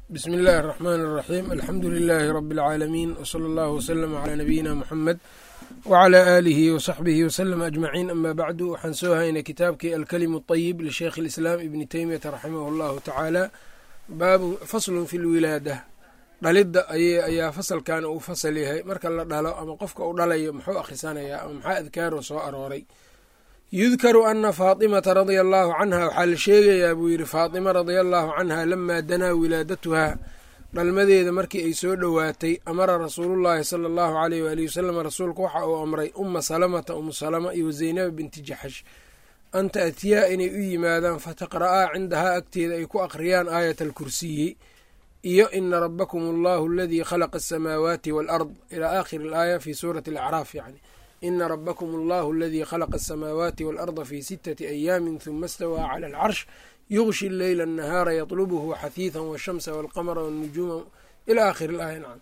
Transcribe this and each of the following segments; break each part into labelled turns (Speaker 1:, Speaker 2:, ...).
Speaker 1: bsmi illaahi الرaxmaan الraxiim alxamdu lilaahi rabi اlcaalamiin wslى اllahu wslm clى nabiyina muxamed wclى aalihi wsaxbihi wslm ajmaciin ama bacdu waxaan soo haynay kitaabkii alkalimu اطayib lisheikh اlislaam ibni teymiyata raximah اllahu tacaala baabu faslun fi lwilaada dhalidda ayaa fasalkan uu fasal yahay marka la dhalo ama qofka uu dhalayo muxuu akhrisanayaa ama maxaa adkaaro soo arooray yudkaru ana faatimata radia allaahu canha waxaa la sheegayaa buu yidhi faatima radia allaahu canha lamaa danaa wilaadatuhaa dhalmadeeda markii ay soo dhowaatay amara rasuulullaahi sala allahu aleyh waalihi wasalam rasuulku waxa uu amray uma salamata umu salama iyo zaynaba binti jaxash an taatiyaa inay u yimaadaan fataqra'aa cindahaa agteeda ay ku akhriyaan aayat alkursiyi iyo ina rabakum allahu aladii khalaqa asamaawaati waalard ilaa aakhiri alaaya fi suurati alacraaf yani ina rabakum allahu aladii khalaqa asamaawaati waalarda fi sitati ayaamin huma istawaa cala alcarsh yugshi leyla annahaara yatlubuhu xahiidan washamsa walqamara wanujuuma ila aakhiri alaaya nacam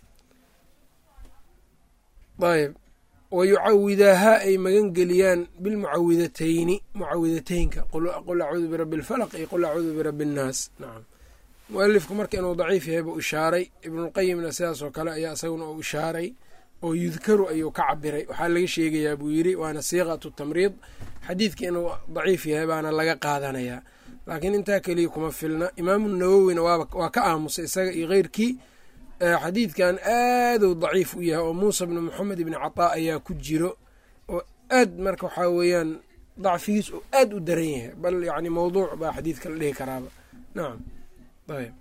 Speaker 1: ayb wayucawidaahaa ay magan geliyaan bilmucawidatayni mucawidateynka qul acuudu birabi alfalaq iyo qul acuudu birabi annaas nacam mualifku marka inuu daciif yahay buu ishaaray ibnulqayimna sidaas oo kale ayaa isaguna uu ishaaray oo yudkaru ayuu ka cabiray waxaa laga sheegayaa buu yidhi waana siiqatu tamriid xadiidka inuu daciif yahay baana laga qaadanayaa laakiin intaa keliya kuma filna imaamu nawowina waa ka aamusay isaga iyo keyrkii xadiidkan aaduu daciif u yahay oo muusa bni moxamed ibni cataa ayaa ku jiro oo aad marka waxaa weeyaan dacfigiis oo aad u daran yahay bal yani mawduuc baa xadiidka la dhihi karaaba nacam ayb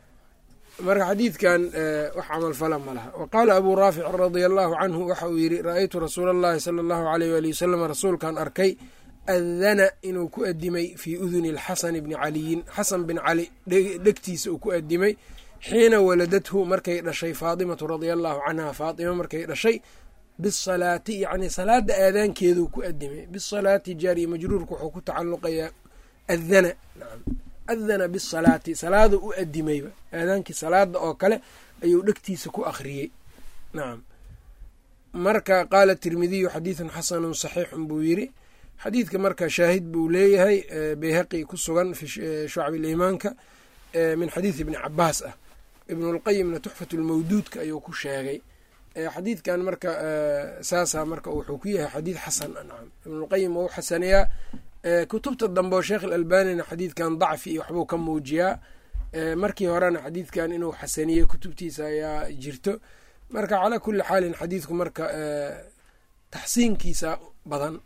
Speaker 1: marka xadiidkan wax camalfala ma laha wa qaala abuu raafic radia allaahu canhu waxa uu yidhi ra-aytu rasuula allahi sala allahu aleyh waali wasalam rasuulkan arkay adana inuu ku adimay fii uduni alxasani bni caliyin xasan bin cali dhegtiisa uu ku adimay xiina waladathu markay dhashay faatimatu radia allaahu canha faatima markay dhashay bisalaati yacni salaada aadaankeeduu ku adimay bisalaati jaariya majruurka wuxuu ku tacalluqayaa adana adana bisalaati salaada u adimayba aadaankii salaada oo kale ayuu dhegtiisa ku akhriyey nacam marka qaala tirmidiyu xadiidun xasanun saxiixun buu yidhi xadiidka marka shaahid buu leeyahay beyhaqi ku sugan fi shucbi liimaanka min xadiidi ibni cabaas ah ibnulqayimna tuxfatu lmawduudka ayuu ku sheegay xadiidkan marka saasaa marka wuxuu ku yahay xadiid xasan nacam ibnulqayim wau xasaneyaa kutubta dambe oo sheekh alalbanina xadiidkan dacfi iyo waxbuu ka muujiyaa markii horena xadiidkan inuu xasaniyey kutubtiisa ayaa jirto marka calaa kuli xaalin xadiidku marka taxsiinkiisa badan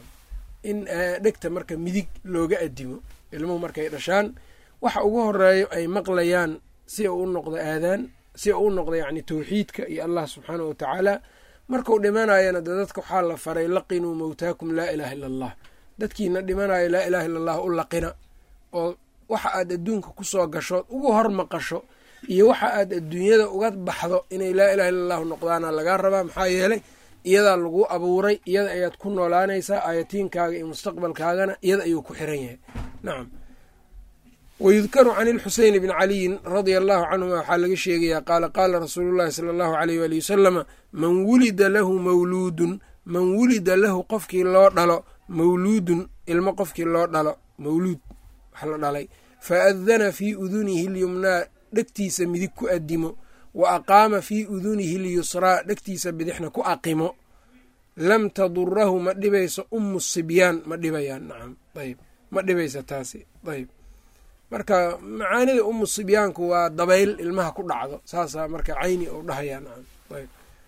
Speaker 1: in dhegta marka midig looga adimo ilmuhu markay dhashaan waxa ugu horeeyo ay maqlayaan si uu u noqdo aadaan si uu u noqdo yacni tawxiidka iyo allah subxaana wa tacaala markuu dhimanayana de dadka waxaa la faray laqinuu mawtaakum laa ilaaha illa allah dadkiina dhimanayo laa ilaha illa allah u laqina oo waxa aad adduunka kusoo gasho ugu hor maqasho iyo waxa aad adduunyada uga baxdo inay laa ilaha illa allahu noqdaana lagaa rabaa maxaa yeelay iyadaa lagu abuuray iyada ayaad ku noolaanaysaa aayatiinkaaga iyo mustaqbalkaagana iyada ayuu ku xiran yahay nacam wayudkaru can ilxuseyn bni caliyin radia allahu canhuma waxaa laga sheegayaa qaala qaala rasuulu llahi sala allahu aleyh waali wasalama man wulida lahu mawluudun man wulida lahu qofkii loo dhalo mawluudun ilmo qofkii loo dhalo mawluud wax la dhalay fa adana fii udunihi lyumnaa dhegtiisa midig ku adimo wa aqaama fii udunihi lyusraa dhegtiisa bidixna ku aqimo lam tadurahu ma dhibayso umu sibyaan ma dhibayaan nacam ayb ma dhibaysa taasi ayb marka macaanida umu sibyaanku waa dabayl ilmaha ku dhacdo saasaa marka cayni ou dhahayaa nacam ayb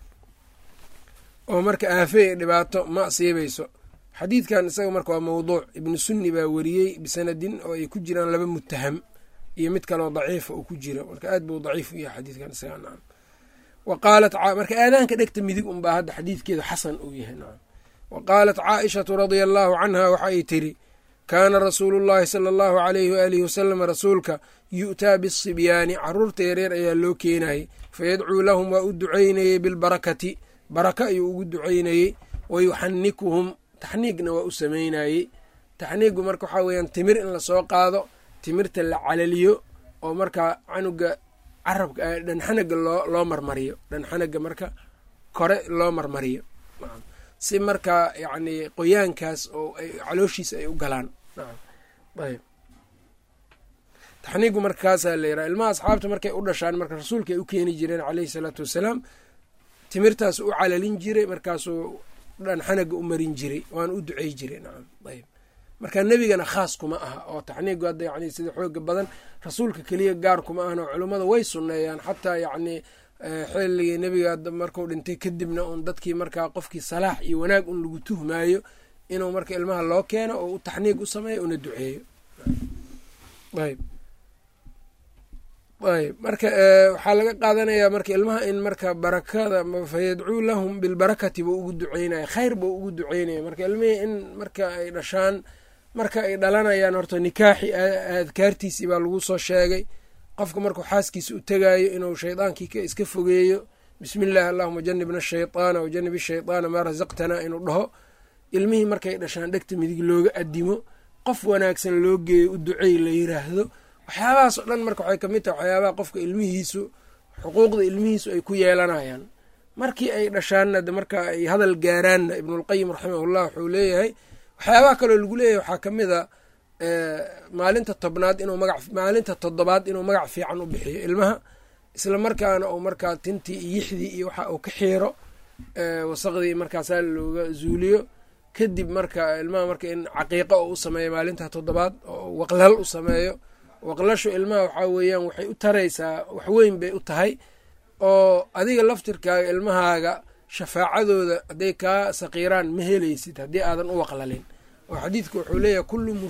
Speaker 1: oo marka aafe ee dhibaato ma asiibayso xadiidkan isaga marka waa mawduuc ibnu sunni baa weriyey bisanadin oo ay ku jiraan laba mutaham iyo mid kaleo daciifa uu ku jiro marka aad buu daciif u yahay xadiidkan isaga nacam wa qaalat marka aadaanka dhegta midig unbaa hadda xadiidkeedu xasan uu yahay nacam wa qaalat caaishatu radia allaahu canha waxa ay tiri kaana rasuulu llaahi sala allahu aleyhi waalihi wasalam rasuulka yu'taa bisibyaani caruurta yareer ayaa loo keenayey fayadcuu lahum waa u ducaynayey bilbarakati baraka ayuu ugu ducaynayey wayuxanikuhum taxniigna waa u sameynayey taxniigu marka waxaa weeyaan timir in lasoo qaado timirta la calaliyo oo markaa canuga carabka dhanxanaga loo loo marmariyo dhanxanaga marka kore loo marmariyo si markaa yacni qoyaankaas oo calooshiisa ay u galaan ayb taxniigu markaasaa la yiraha ilmaha asxaabta markay u dhashaan marka rasuulka ay u keeni jireen caleyhi salaatu wasalaam timirtaas u calalin jiray markaasuu dhan xanaga u marin jiray waana u ducey jiray nacam ayb marka nebigana khaas kuma aha oo taxniigu hadda yani sida xooga badan rasuulka keliya gaar kuma ahna culummada way sunneeyaan xataa yacni xilligii nebiga markuu dhintay kadibna un dadkii markaa qofkii salaax iyo wanaag un lagu tuhmaayo inuu marka ilmaha loo keeno oo u taxniig u sameeyo una duceeyo ayb ayb marka waxaa laga qaadanayaa marka ilmaha in marka barakada fayadcuu lahum bilbarakati buu ugu duceynaya khayr buu ugu duceynaya marka ilmihii in marka ay dhashaan marka ay dhalanayaan horta nikaaxi adkaartiisii baa lagu soo sheegay qofka markuu xaaskiisa u tegaayo inuu shaydaankii ka iska fogeeyo bismi illaahi allahuma janibna shayطaana wajanib shayطaana maa rasaqtanaa inuu dhaho ilmihii markay dhashaan dhegta midig looga adimo qof wanaagsan loo geeyo u ducey la yiraahdo waxyaabahaas oo dhan marka waxay kamid tahay waxyaabaha qofka ilmihiisu xuquuqda ilmihiisu ay ku yeelanayaan markii ay dhashaanna marka ay hadal gaaraanna ibnulqayim raximahullah wuxuu leeyahay waxyaabaha kaloo lagu leeyahay waxaa kamid a maalinta tobnaad inuu maga maalinta toddobaad inuu magac fiican u bixiyo ilmaha isla markaana uu markaa tintii iyo yixdii iyo waxa uu ka xiiro wasaqdii markaasaa looga zuuliyo kadib marka ilmaha marka in caqiiqo oo u sameeyo maalinta toddobaad oo waqlal u sameeyo waqlashu ilmaha waxaa weeyaan waxay u taraysaa waxweyn bay u tahay oo adiga laftirkaaga ilmahaaga shafaacadooda hadday kaa saqiiraan ma helaysid haddii aadan u waqlalin oo xadiidku wuxuu leeyahay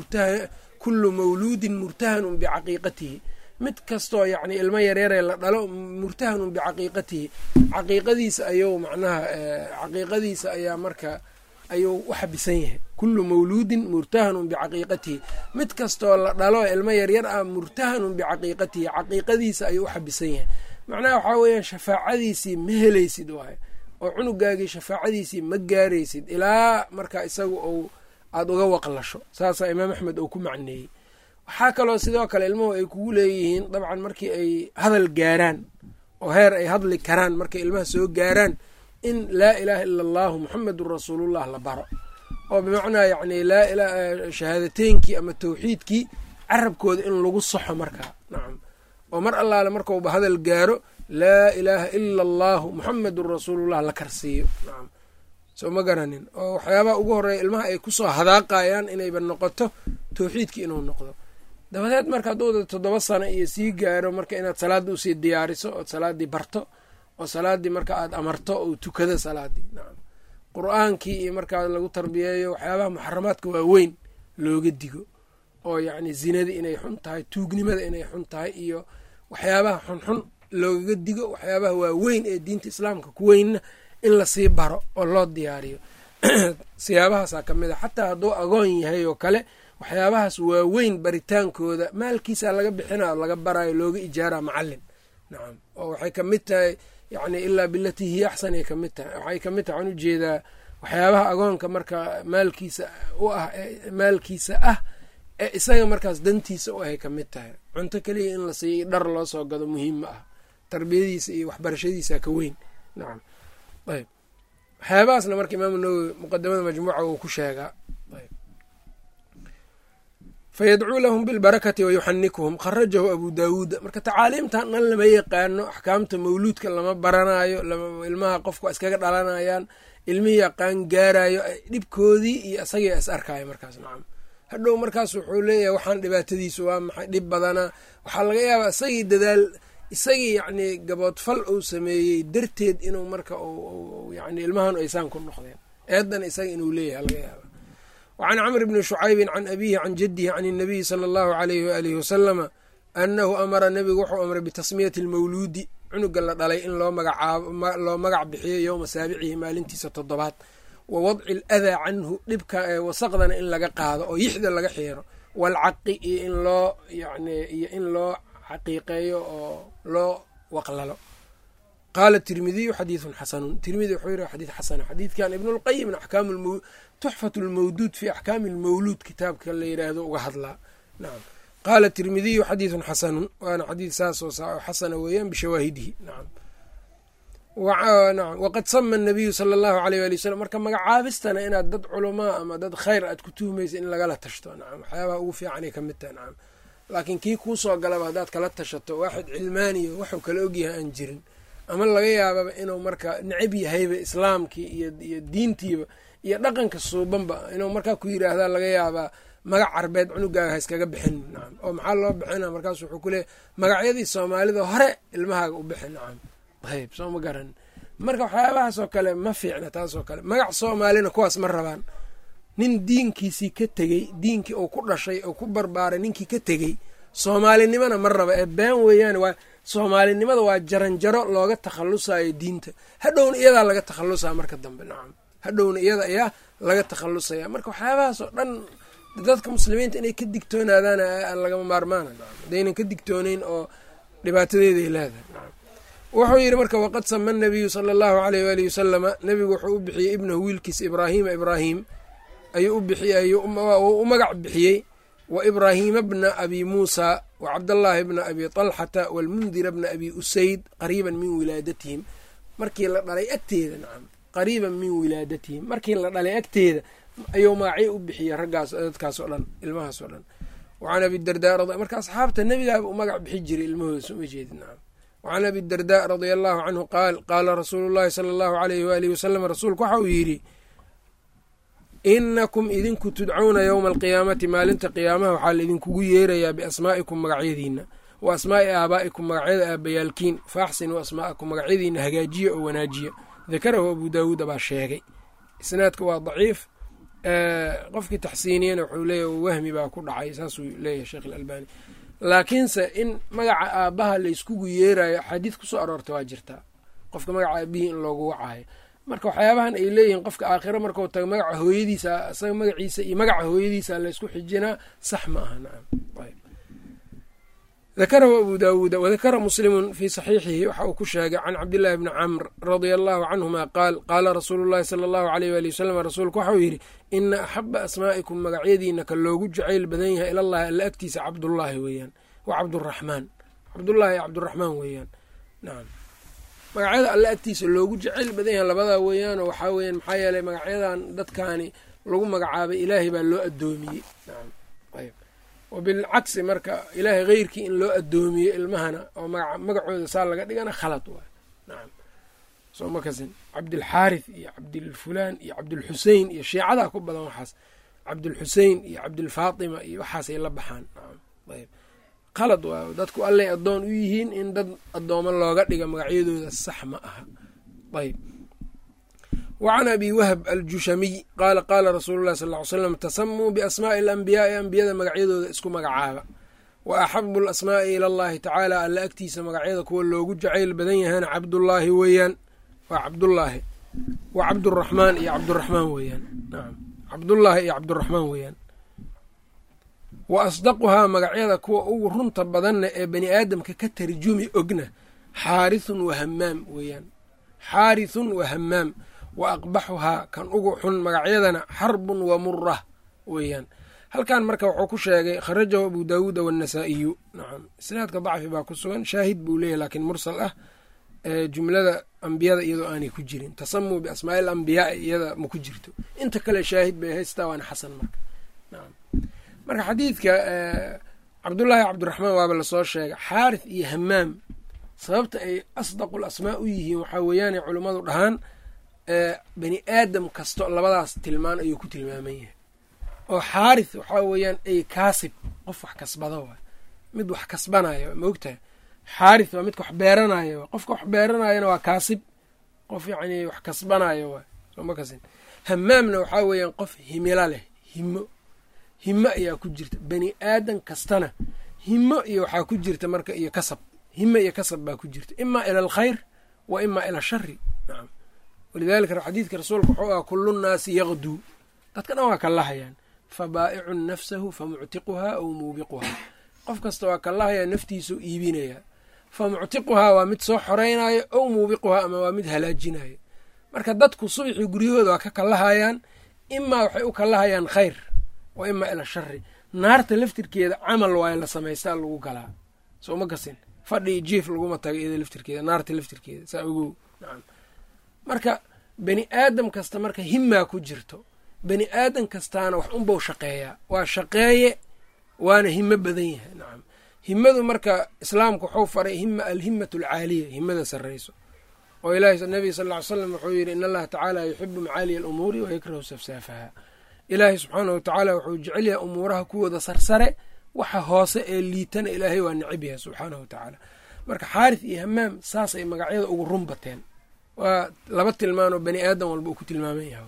Speaker 1: kullu mawluudin murtahanun bicaqiiqatihi mid kastoo yacni ilmo yareeree la dhalo murtahanun bicaqiiqatihi caqiiqadiisa ayuu macnaha caqiiqadiisa ayaa marka ayuu u xabisan yahay kullu mawluudin murtahanun bicaqiiqatihi mid kastoo la dhalo ilmo yaryar ah murtahanun bicaqiiqatihi caqiiqadiisa ayuu u xabisan yahay macnaha waxaa weeyaan shafaacadiisii ma helaysid waayo oo cunugaagii shafaacadiisii ma gaaraysid ilaa marka isagu uu aada uga waqlasho saasaa imaam axmed uu ku macneeyey waxaa kaloo sidoo kale ilmuhu ay kugu leeyihiin dabcan markii ay hadal gaaraan oo heer ay hadli karaan markay ilmaha soo gaaraan in laa ilaaha ila allahu muxamedun rasuulullah la baro oo bimacnaa yacni laa ila shahaadateynkii ama tawxiidkii carabkooda in lagu saxo markaa nacam oo mar allaale markauba hadal gaaro laa ilaaha ila allahu muxamedun rasuulullah la karsiiyo nacam soo ma garanin oo waxyaabaha ugu horeeya ilmaha ay kusoo hadaaqayaan inayba noqoto tawxiidkii inuu noqdo dabadeed marka hadduu toddoba sano iyo sii gaaro marka inaad salaadda usii diyaariso ood salaaddii barto oo salaaddii marka aada amarto ou tukado salaaddii nacam qur-aankii iyo markaa lagu tarbiyeeyo waxyaabaha muxaramaadka waaweyn looga digo oo yacni zinadii inay xun tahay tuugnimada inay xun tahay iyo waxyaabaha xunxun loogaga digo waxyaabaha waaweyn ee diinta islaamka ku weynna in lasii baro oo loo diyaariyo siyaabahaasaa ka mid a xataa hadduu agoon yahay oo kale waxyaabahaas waaweyn baritaankooda maalkiisa laga bixina laga barayo looga ijaara macalin nacam oo waxay ka mid tahay yacni ilaa bilatii hiya axsan ay kamid tahay waxay ka mid tahay waxaan ujeedaa waxyaabaha agoonka marka maalkiisa u ah maalkiisa ah ee isaga markaas dantiisa u ahay ka mid tahay cunto keliya in la siiyo dhar loo soo gado muhiim ma ah tarbiyadiisa iyo waxbarashadiisa ka weyn nacam ayb waxyaabahaasna marka imaamu nawowi muqadamada majmuuca uu ku sheegaa fayadcuu lahum bilbarakati wayuxanikuhum kharajahu abu daawuuda marka tacaaliimtan dhan lama yaqaano axkaamta mawluudka lama baranayo ilmaha qofku iskaga dhalanayaan ilmihii yaqaan gaarayo dhibkoodii iyo isagii is arkayo markaas nacam hadhow markaas wuxuu leeyahay waxaan dhibaatadiisu waa maxay dhib badana waxaa laga yaabaa isagii dadaal isagii yacni gaboodfal uu sameeyey darteed inuu marka yani ilmahan aysaan ku noqdeen eedan isaga inuu leeyahay laga yaaba wacan camr bni shucaybin can abihi can jadihi can اnabiyi sala allahu alayhi waalihi wasalama anahu amara nebigu wuxuu amray bitasmiyati lmawluudi cunuga la dhalay in loo magacaabo loo magac bixiyo yowma saabicihi maalintiisa toddobaad wa wadci aladaa canhu dhibka wasaqdana in laga qaado oo yixda laga xiiro waalcaqi iyo in loo yani iyo in loo xaqiiqeeyo oo loo waqlalo qaala tirmidiyu xadiidun xasanun tirmidi wuxuu yiri xadiid xasana xadiidkan ibnulqayimna axkaam tuxfat lmawduud fi axkaami lmawluud kitaabka la yiraahdo uga hadlaa nacam qaala tirmidiyu xadiidun xasanun waana xadiid saasoo xasana weeyaan bishawaahidihi nacam nacam waqad sama nabiyu sala allahu aleyh wali wasalam marka magacaabistana inaad dad culamaa ama dad khayr aad ku tuhmaysa in lagala tashto nacam waxyaabaha ugu fiicanay ka mid tahay nacam laakiin kii kuu soo galaba haddaad kala tashato waaxid cilmaaniyo waxuu kala ogyahay aan jirin ama laga yaababa inuu marka necab yahayba islaamkii iyo diintiiba iyo dhaqanka suubanba inuu markaa ku yiraahdaa laga yaabaa magac carbeed cunugaaga ha iskaga bixin nacam oo maxaa loo bixina markaas wuxuu ku leeyahy magacyadii soomaalida hore ilmahaaga u bixin nacam ayb soo ma garan marka waxyaabahaasoo kale ma fiicna taasoo kale magac soomaalina kuwaas ma rabaan nin diinkiisii ka tegey diinkii uu ku dhashay oo ku barbaaray ninkii ka tegey soomaalinimana ma raba ee been weeyaan waa soomaalinimada waa jaranjaro looga takhalusayo diinta hadhowna iyadaa laga takhalusaa marka dambe nacam hadhowna iyada ayaa laga takhalusaya marka waxyaabahaas oo dhan dadka muslimiinta inay ka digtoonaadaan lagama maarmaana nacam hadaynan ka digtooneyn oo dhibaatadeeday leedahay nacam wuxuu yidhi marka waqad sama nabiyu sala allahu aleyh waalihi wasalama nebigu wuxuu u bixiyey ibnahu wiilkiisa ibraahiima ibraahim ayuu u bixiyey u magac bixiyey wa ibraahiima bna abi muusa wa cabdallaahi bna abi talxata walmundira bna abi usayd qariiban min wilaadatihim markii la dhalay agteeda nacam qariiban min wilaadatihim markii la dhalay agteeda ayuu magacyo u bixiyey raggaas dadkaas oo dhan ilmahaas oo dhan wacan abidardaa marka asxaabta nebigaaba u magac bixi jiray ilmahooda soma jeedin nacam wacan abi dardaa radia allahu canhu qaal qaala rasuulu llahi sala allahu aleyh waalihi wasalam rasuulku waxa uu yidhi inakum idinku tudcuuna yowma alqiyaamati maalinta qiyaamaha waxaa laidinkugu yeerayaa biasmaa'ikum magacyadiina wa asmaa'i aabaa'ikum magacyada aabayaalkiin faaxsinuu asmaa'akum magacyadiina hagaajiya oo wanaajiya dakarahu abu daawuuda baa sheegay isnaadka waa daciif qofkii taxsiiniyana wuxuu leeyahy wahmi baa ku dhacay saasuu leeyahay sheekh alalbani laakiinse in magaca aabbaha layskugu yeerayo axaadiid kusoo aroorta waa jirtaa qofka magaca aabihii in loogu wacaayo marka waxyaabahan ay leeyihiin qofka aakhiro markau tago magaca hooyadiisa isaga magaciisa iyo magaca hooyadiisa laysku xijinaa sax ma aha nacam dakarahu abu daawuuda wadakara muslimun fii saxiixihi waxa uu ku sheegay can cabdillaahi bni camr radia allahu canhuma qaal qaala rasuulu llahi sala allahu aleyh waali wasalam rasuulku waxauu yidhi ina axaba asmaa'ikum magacyadiina ka loogu jacayl badan yahay ilallahi alla agtiisa cabdullaahi weeyaan wa cabduraxmaan cabdullaahi cabduraxmaan weeyaan nacam magacyada alle agtiisa loogu jacayl badan yahay labadaa weeyaanoo waxaa weeyaan maxaa yeelay magacyadan dadkaani lagu magacaabay ilaahay baa loo addoomiyey nacam ayb wa bilcagsi marka ilaahay heyrkii in loo addoomiyo ilmahana oo magacooda saa laga dhigana khalad waay nacam soo ma kasin cabdilxaarith iyo cabdilfulaan iyo cabdilxusein iyo shiicadaa ku badan waxaas cabdilxusein iyo cabdilfaatima iyo waxaasay la baxaan nacam ayb qalad waayo dadku allay addoon u yihiin in dad addoomo looga dhiga magacyadooda sax ma aha ayb wa can abi wahb aljushamiy qaala qaala rasuulu llahi sal ly slam tasamuu biasmaa'i alambiyaai ambiyada magacyadooda isku magacaaba wa axabu alasmaa'i ila allahi tacaala alla agtiisa magacyada kuwa loogu jacayl badan yahana cabdullaahi weeyaan waa cabdullaahi wa cabduraxmaan iyo cabduraxmaan weeyaan nacam cabdullaahi iyo cabduraxmaan weeyaan wa asdaquhaa magacyada kuwa ugu runta badanna ee bani aadamka ka tarjumi ogna xaarithun wa hamaam weeyaan xaarithun wa hamaam wa aqbaxuhaa kan ugu xun magacyadana xarbun wa murah weeyaan halkan marka wuxuu ku sheegay kharajahu abu daawuuda waannasaa'iyu nacam isnaadka dacfi baa ku sugan shaahid buu leeyahy laakiin mursal ah jumlada ambiyada iyadoo aanay ku jirin tasamuu biasmaai alambiyaai iyada ma ku jirto inta kale shaahid bay haystaa waana xasan marka nacam marka xadiidka cabdullaahi cabdiraxmaan waaba lasoo sheegay xaarith iyo hamaam sababta ay asdaqu lasmaa u yihiin waxaa weeyaanay culummadu dhahaan bani aadam kasto labadaas tilmaan ayuu ku tilmaaman yahay oo xaarith waxaa weeyaan ay kaasib qof wax kasbado waay mid wax kasbanayo ma ogtahay xaarith waa midka wax beeranayo waay qofka wax beeranayona waa kaasib qof yacni wax kasbanayo waay sooma kasin hamaamna waxaa weeyaan qof himilo leh himo himo ayaa ku jirta bani aadan kastana himo iyo waxaa ku jirta marka iyo kasab himo iyo kasab baa ku jirta imaa ila alkhayr wa imaa ila ashari nacam walidalika xadiidka rasuulka wuxuu aha kullu nnaasi yaqduu dadka dhan waa kallahayaan fa baa'icun nafsahu fa muctiquhaa aw muubiquhaa qof kasta waa kallahayaa naftiisuu iibinayaa fa muctiquhaa waa mid soo xoraynayo ow muubiquhaa ama waa mid halaajinayo marka dadku subxii guryahooda waa ka kallahayaan imaa waxay u kallahayaan khayr wa imaa ila shari naarta laftirkeeda camal waayo la samaystaa lagu galaa soo ma kasin fadhi jiif laguma taga iyada laftirkeeda naarta laftirkeeda saa ogow nacam marka bani aadam kasta marka himaa ku jirto bani aadam kastaana wax unbau shaqeeyaa waa shaqeeye waana himo badan yahay nacam himadu marka islaamku wuxuu faray hima alhimatu alcaaliya himada sarrayso oo ilahi nabiga sal ly slam wuxuu yidhi in allaha tacaala yuxibu macaaliya alumuuri wa yakrahu safsaafaha ilaahay subxaanah watacaala wuxuu jecel yahay umuuraha kuwooda sarsare waxa hoose ee liitana ilaahay waa necib yahay subxaanahu watacaala marka xaarith iyo hamaam saasay magacyada ugu run bateen waa laba tilmaanoo bani aadam walba uu ku tilmaaman yahay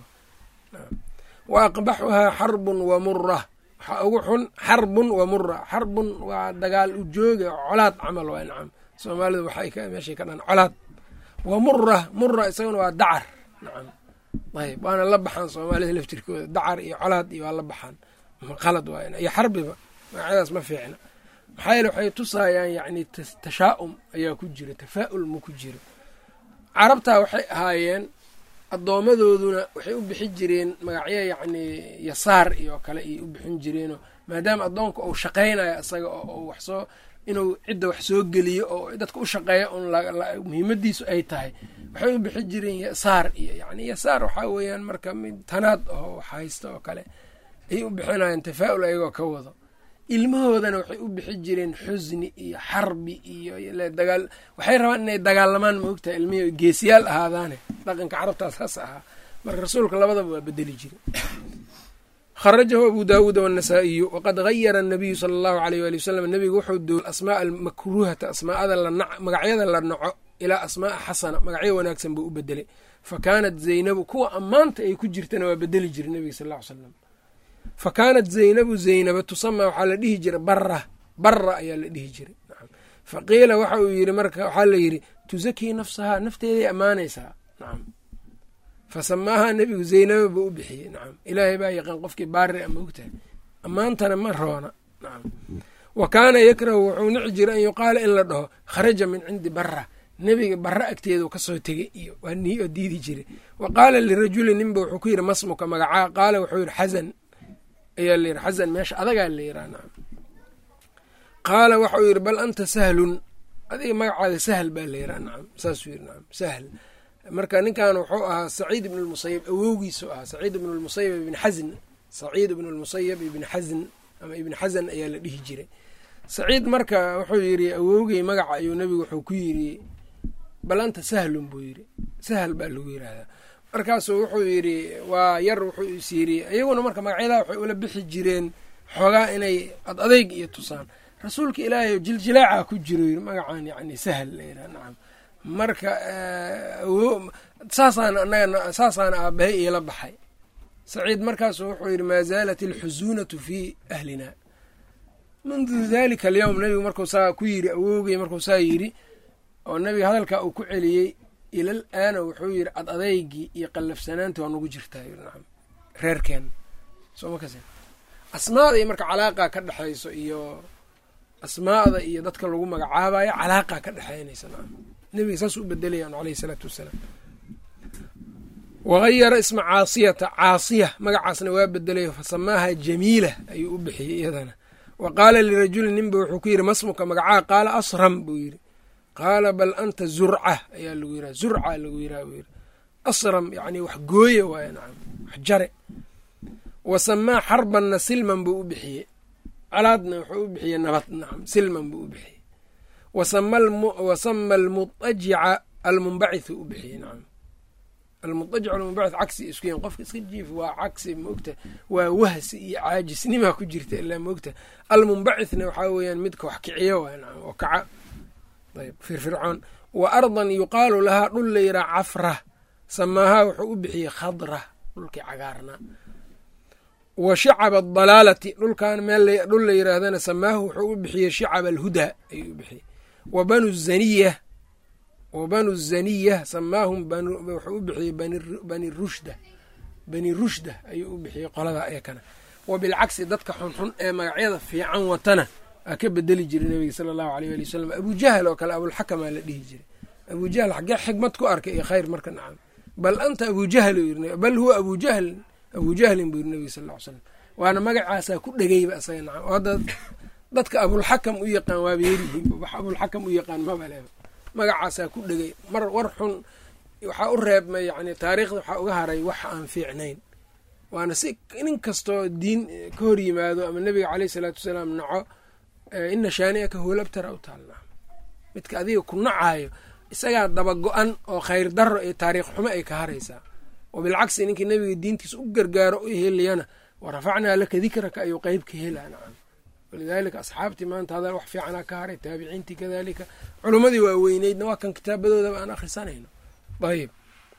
Speaker 1: wa aqbaxuhaa xarbun wa mura waxaa ugu xun xarbun wa mura xarbun waa dagaal ujooga colaad camal waa nacam soomaalidu waxay meeshay ka dhan colaad wa mura mura isaguna waa dacar nacam ayb waana la baxaan soomaalida laftirkooda dacar iyo colaad iyo waa la baxaan qalad waa iyo xarbiba magacyadaas ma fiicna maxaa yeele waxay tusaayaan yacni tashaa'um ayaa ku jira tafaa'ul ma ku jiro carabtaa waxay ahaayeen addoommadooduna waxay u bixin jireen magacyo yacni yasaar iyo kale ayay u bixin jireenoo maadaama addoonka uu shaqaynayo isaga oo waxsoo inuu cidda wax soo geliyo oo dadka u shaqeeya un muhiimadiisu ay tahay waxay u bixin jireen yasaar iyo yani yasaar waxaa weeyaan marka mid tanaad oo wax haysta oo kale ayay u bixinayaan tafaa'ul ayagoo ka wado ilmahoodana waxay u bixi jireen xusni iyo xarbi iyo dagaal waxay rabaan inay dagaalamaan ma ogtahay ilmihi geesiyaal ahaadaane dhaqanka carabtaas haas ahaa marka rasuulka labadaba waa bedeli jire kharajahu abu daawuuda wannasaa'iyu waqad hayara anabiyu sala allahu aleyh waali wasalam nebigu wuxuu dool asmaa almakruuhata asmaa'ada magacyada la naco ilaa asmaa'a xasana magacyo wanaagsan buu u bedelay fa kaanat zaynabu kuwa ammaanta ay ku jirtana waa bedeli jire nebiga sal ll ly slam fa kaanat zaynabu zaynaba tusamaa waxaa la dhihi jiray bara bara ayaa la dhihi jiray fa qiila waxa uu yidhi marka waxaa la yidhi tusakii nafsahaa nafteeday ammaanaysaa nacam fa samaahaa nebigu zaynaba buu u bixiyey nacam ilaahay baa yaqaan qofkii baari ama ogtahay ammaantana ma roona nacam wa kaana yakrahu wuxuu nici jiray an yuqaala in la dhaho kharaja min cindi bara nebiga bara agteedu kasoo tegey iyo waa nii oo diidi jiray wa qaala lirajuli ninba wuxuu ku yidhi masmuka magacaa qaala wuxuu yidhi xasan ayaa la yidhi xasan meesha adagaa la yidhaha nacam qaala waxa uu yidhi bal anta sahlun adiga magacaada sahl baa la yidhaha nacam saasuu yidhi nacam sahl marka ninkan wuxuu ahaa saciid ibn lmusayab awowgiisu ahaa saciid ibn lmusayab ibn xasn saciid ibn lmusayab ibn xasn ama ibn xasan ayaa la dhihi jiray saciid marka wuxuu yidhi awowgey magaca ayuu nebigu wuxuu ku yidhi bal anta sahlun buu yidhi sahl baa lagu yidhaahdaa markaasuu wuxuu yidhi waa yar wuxuu is yidhi iyaguna marka magacyadaa waxay ula bixi jireen xoogaa inay ad adeyg iyo tusaan rasuulka ilaahay jiljilaaca ku jiro yidhi magacan yani sahl layidhaha nacam marka saasaan anaga saasaana aabahay iila baxay saciid markaasu wuxuu yidhi maa zaalat alxusuunatu fii ahlina mundu dalika alyowm nebigu markuu saa ku yidhi awowgey markuu saa yidhi oo nebiga hadalkaa uu ku celiyey ilal aana wuxuu yidhi ad adeygii iyo qallafsanaantii waa nagu jirtaa nacam reerkeen sooma kas asmaada iyo marka calaaqa ka dhexayso iyo asmaada iyo dadka lagu magacaabayo calaaqa ka dhexeynaysa nacam nebiga saas u bedelayaan caleyhi isalaatu wassalaam wahayara isma caasiyata caasiya magacaasna waa bedelayo fa samaaha jamiila ayuu u bixiyey iyadana wa qaala lirajuli ninba wuxuu ku yidhi masmuka magacaa qaala asram buu yidhi qaala bal anta zurca ayaa lagu yiraha zurca lagu yiraha buu yidhi asram yacni wax gooye waaye nacam wax jare wa samaa xarbanna silman buu u bixiyey colaadna wuxuu u bixiyey nabad nacam silman buu u bixiyey wa sama almutajica almunbacithu u bixiyey nacam almutajic almunbacith cagsi isku yahin qofka iska jiif waa cagsi maogta waa wahsi iyo caajisnimaa ku jirta ilaa maogta almunbacithna waxaa weeyaan midka wax kiciyo waay nacam oo kaca ayb firfircoon wa ardan yuqaalu lahaa dhul la yiraa cafra samaahaa wuxuu u bixiyey khadra dhulkii cagaarnaa wa shicaba adalaalati dhulkan meel dhul la yiraahdana samaahu wuxuu u bixiyey shicaba alhudaa ayuu u bixiyey wa banu zaniya wa banu zaniya samaahum wuxuu u bixiyey bani rushda bani rushda ayuu u bixiyey qolada eekana wa bilcagsi dadka xunxun ee magacyada fiican watana aa ka bedeli jiray nabiga sala allahu aleyh ali wasalam abujahal oo kale abulxakamaa la dhihi jiray abujahal xaggee xikmad ku arkay iyo khayr marka nacam bal anta abujahl bal huwa abujahl abujahlin buu yiri nabiga sal ll ly slam waana magacaasaa ku dhegeyba isaga nacam oo hadda dadka abulxakam u yaqaan waaba yerihiinba wax abulxakam u yaqaan mabaleba magacaasaa ku dhegey mar war xun waxaa u reebmay yani taariikhda waxaa uga haray wax aan fiicnayn waana si nin kastoo diin ka hor yimaado ama nebiga caleyh isalaatu wasalaam naco ina shaani'aka huwal abtara u taalnaa midka adiga ku nacaayo isagaa daba go-an oo khayr daro iyo taariikh xumo ay ka haraysaa wa bilcagsi ninkii nebiga diintiisa u gargaaro u heliyana wa rafacnaa laka dikraka ayuu qeyb ka helaa nacam walidaalika asxaabtii maanta hadal wax fiicanaa ka haray taabiciintii kadalika culummadii waa weyneydna waa kan kitaabadoodaba aan akhrisanayno ayb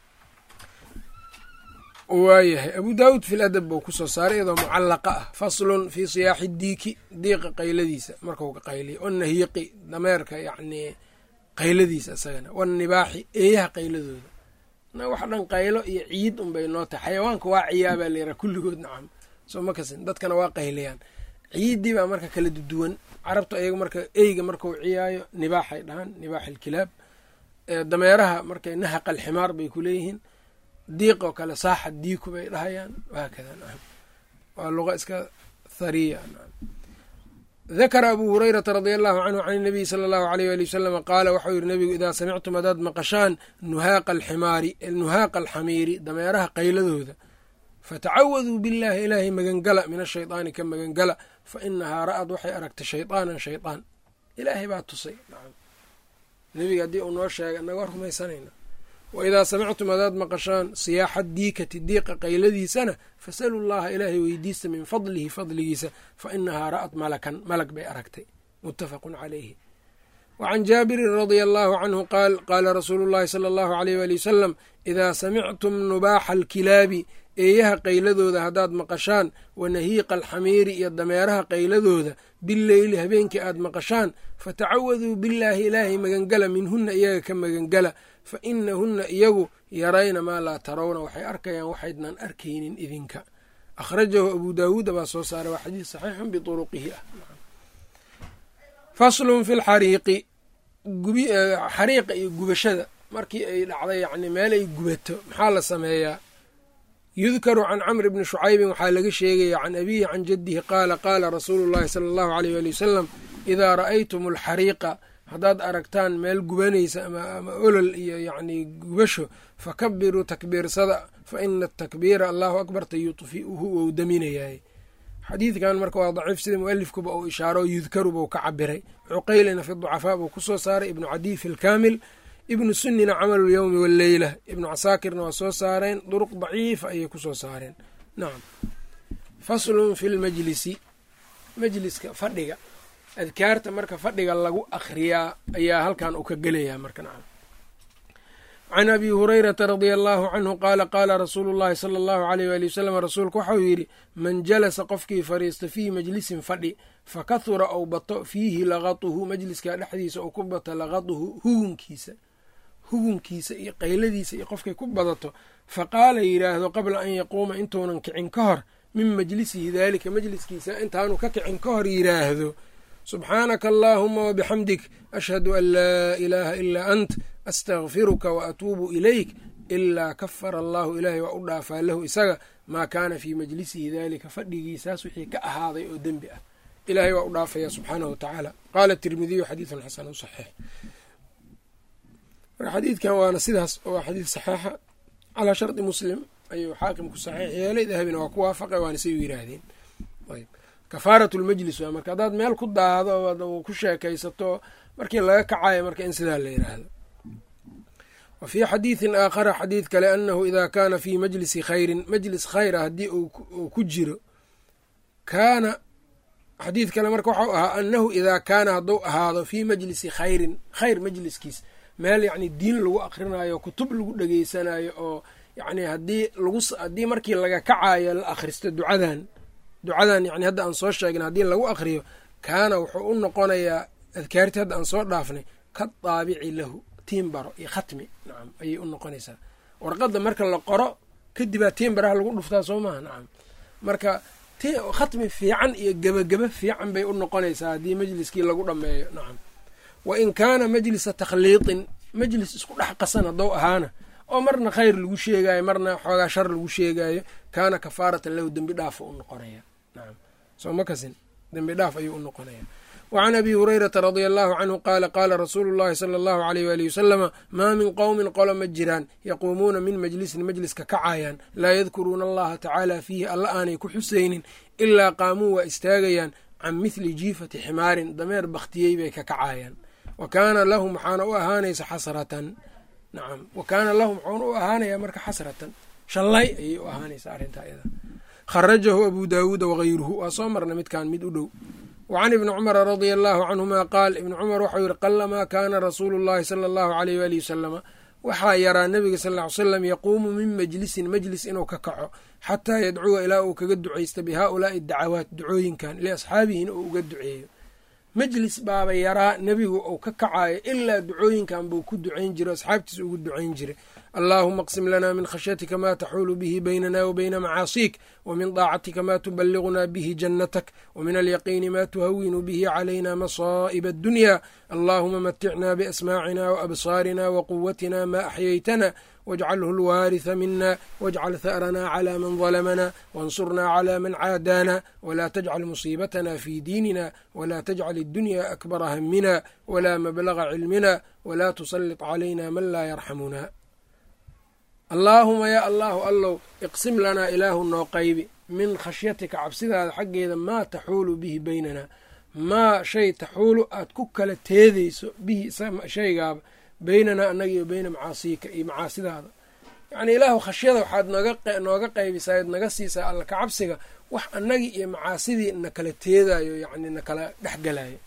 Speaker 1: waayahay abu daawuud fi ladab buu kusoo saaray iyadoo mucallaqa ah faslun fii siyaaxi diiki diiqa qayladiisa markau ka qayliya wanahiiqi dameerka yacnii qayladiisa isagana wanibaaxi eeyaha qayladooda na wax dhan qaylo iyo ciid unbay noo tahay xayawaanka waa ciyaabaa layraa kulligood nacam soo ma kasin dadkana waa qaylayaan ciiddii baa marka kala duwan carabtu ayaga marka eyga markau ciyaayo nibaaxay dhahaan nibaax ilkilaab dameeraha markay nahaqa alximaar bay ku leeyihiin diiq oo kale saaxa diiku bay dhahayaan wahaakada nacam waa luqa iska thariya nacam dakara abuu hurayrata radia allahu canhu can inabiyi sala allahu aleyh ali wasalama qaala waxau yihi nabigu idaa samictum hadaad maqashaan nuhaaqa alximaari nuhaaqa alxamiiri dameeraha qayladooda fatacawaduu billahi ilaahay magangala min ashaydaani ka magangala fa inahaa ra'ad waxay aragtay shaydaanan shaydaan ilaahay baa tusay nacam nebiga haddii uu noo sheegay annaga waa rumaysanayna wa idaa samictum hadaad maqashaan siyaaxa diikati diiqa qayladiisana fasalu llaha ilaahay weydiista min fadlihi fadligiisa fa inahaa ra'at malakan malag bay aragtay muttafaqun calayhi wa can jaabirin radia allahu canhu qaal qaala rasuulu llahi sala allahu aleyh waali wasalam idaa samictum nubaaxa alkilaabi eeyaha qayladooda haddaad maqashaan wa nahiiqa alxamiiri iyo dameeraha qayladooda bileyli habeenkii aad maqashaan fatacawaduu billaahi ilaahay magangala minhunna iyaga ka magangala fa inahunna iyagu yarayna maa laa tarawna waxay arkayaan waxaydnan arkaynin idinka akhrajahu abuu daawuuda baa soo saaray waa xadiis saxiixun bituruqihi ah faslun fi lxariiqi xariiqa iyo gubashada markii ay dhacday yacni meel ay gubato maxaa la sameeyaa yudkaru can camri bni shucaybin waxaa laga sheegaya can abihi can jaddihi qaala qaala rasuulu llahi sala allahu aleyh waali wasalam idaa ra'aytum alxariiqa haddaad aragtaan meel gubanaysa ama olol iyo yacnii gubasho fakabiruu takbiirsada fa ina atakbiira allahu akbarta yudfi'uhu wou daminayaay xadiidkan marka waa daciif sida mualifkuba uu ishaaro yudkaru buu ka cabiray cuqaylina fi ducafaa buu kusoo saaray ibnu cadiy fi lkaamil ibnu sunnina camalu lyowmi walleyla ibnu casaakirna waa soo saareen duruq daciifa ayay kusoo saareen nacam faslun fi lmajlisi majliska fadhiga adkaarta marka fadhiga lagu akhriyaa ayaa halkan uu ka gelayaa marka nacam can abi hurayrata radia allahu canhu qaala qaala rasuulu llahi sala allahu aleyh waali wasalam rasuulku waxau yidhi man jalasa qofkii fadhiista fiihi majlisin fadhi fakahura ou bato fiihi laqatuhu majliskaa dhexdiisa ou ku bato laqatuhu hugunkiisa hugunkiisa iyo qayladiisa iyo qofkay ku badato faqaala yidhaahdo qabla an yaquuma intuunan kicin ka hor min majlisihi daalika majliskiisa intaanu ka kicin ka hor yidhaahdo subxaanaka allaahuma wabixamdik ashhadu an laa ilaaha ilaa ant astakfiruka wa atuubu ilayk ilaa kafara allahu ilaahay waa u dhaafaa lahu isaga maa kaana fii majlisihi daalika fadhigiisaas wixii ka ahaaday oo dembi ah ilaahay waa u dhaafaya subxaanahu watacaala qaala tirmidiyu xadiidun xasanu saxiix marka xadiidkan waana sidaas oo xadiid saxiixa calaa shardi muslim ayuu xaakimku saxiix yeelay dahabina waa ku waafaqay waana say u yiraahdeen ayb kafaarat lmajlis waa marka haddaad meel ku daado ku sheekaysato markii laga kacayo marka in sidaa la yiraahdo wa fii xadiidin aakhara xadiid kale annahu idaa kaana fii majlisi khayrin majlis khayra haddii uu ku jiro kaana xadiid kale marka waxau ahaa annahu idaa kaana hadduu ahaado fii majlisi khayrin khayr majliskiis meel yacni diin lagu akhrinayo kutub lagu dhegeysanayo oo yacni haddii lagu haddii markii laga kacayo la akhristo ducadan ducadan yani hadda aan soo sheegna haddii lagu akhriyo kaana wuxuu u noqonayaa adkaartii hadda aan soo dhaafnay ka daabici lahu tiimbaro iyo khatmi nacam ayay u noqonaysaa warqadda marka la qoro kadibaa tiimbaraha lagu dhuftaa soo maaha nacam marka khatmi fiican iyo gebageba fiican bay u noqonaysaa haddii majliskii lagu dhammeeyo nacam wa in kaana majlisa takhliiqin majlis isku dhex qasan haddou ahaana oo marna khayr lagu sheegayo marna xoogaa shar lagu sheegayo kaana kafaaratan lahu dembi dhaafa u noqonaya nacam soo ma kasin dembi dhaaf ayuu u noqonaya wacan abi hurayrata radia allahu canhu qaala qaala rasuulu llahi sala allahu aleyh waalihi wasalama maa min qowmin qolo ma jiraan yaquumuuna min majlisin majliska kacayaan laa yadkuruuna allaha tacaala fiihi alla aanay ku xusaynin ilaa qaamuu waa istaagayaan can mithli jiifati ximaarin dameer bakhtiyey bay ka kacayaan wa kaana lahum waxaana u ahaanaysa xasratan nacam wa kaana lahum waxaana u ahaanayaa marka xasratan shallay ayay u ahaanaysaa arrintaa iyada kharajahu abu daawuuda wagayruhu waa soo marna midkan mid u dhow wacan ibni cumara radia allahu canhuma qaal ibni cumar waxau yihi qalamaa kaana rasuulu llahi sala allahu aleyh waalihi wasalama waxaa yaraa nebiga sal ly slam yaquumu min majlisin majlis inuu ka kaco xataa yadcuwa ilaa uu kaga ducaysta bi haaulaai dacawaat ducooyinkan liasxaabihina uu uga duceeyo majlis baaba yaraa nebigu uu ka kacayo ilaa ducooyinkan buu ku ducayn jiray asxaabtiisa ugu ducayn jiray allaahuma aqsim lana min khashyatika ma taxuulu bihi baynana wa bayna macaasiik wa min daacatika ma tubaligunaa bihi jannatak wa min alyaqiini ma tuhawinu bihi calayna masaa'iba addunya allaahuma maticna biasmaacina waabsaarina waquwatina ma axyaytana wاjcalhu اlwaariثa mina wاjcal ha'rana clى man ظlmna waاnsurna clى man caadaana wla tajcal musiibatna fi diinina wla tajcal اdunya akbara hamina wla mablaga cilmina wla tusalit calayna man laa yarxamuna allaahuma ya allahu allow iqsim lanaa ilaahu noo qaybi min khashyatika cabsidaada xaggeeda maa taxuulu bihi baynana maa shay taxuulu aad ku kala teedeyso bihi shaygaaba beynanaa annaga iyo beyna macaasiika iyo macaasidaada yacnii ilaahu khashyada waxaad nooga qaybisaa ad naga siisaa alla ka cabsiga wax annagii iyo macaasidii na kala teedayo yacni na kala dhexgalayo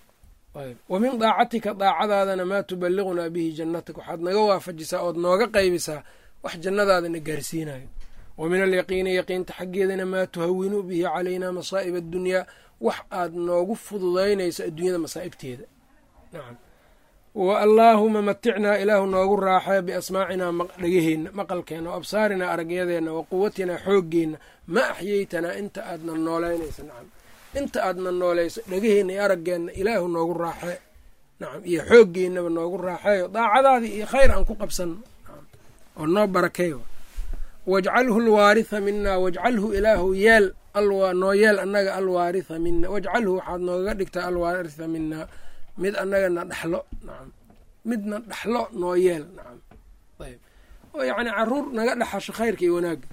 Speaker 1: wa min daacatika daacadaadana maa tubaligunaa bihi jannatak waxaad naga waafajisaa ood nooga qaybisaa wax jannadaada na gaarsiinayo wa min alyaqiini yaqiinta xaggeedana maa tuhawinuu bihi calaynaa masaa'ib addunyaa wax aad noogu fududaynayso adduunyada masaa'ibteeda nacam wa allaahuma maticnaa ilaahu noogu raaxee biasmaacinaa dhegaheenna maqalkeenna wa absaarinaa aragyadeenna wa quwatinaa xooggeenna ma axyeytanaa inta aadna nooleynayso nacam inta aadna noolayso dhegaheenna iyo araggeenna ilaahu noogu raaxee nacam iyo xooggeenaba noogu raaxeeyo daacadaadii iyo khayr aan ku qabsanno oo noo barakeey wajcalhu alwaaritha minaa wajcalhu ilaahu yeel noo yeel annaga alwaaritha mina wajcalhu waxaad noogaga dhigtaa alwaaritha minaa mid annaga na dhaxlo nacam midna dhaxlo noo yeel nacam ayb oo yacni caruur naga dhaxasho khayrka iyo wanaagga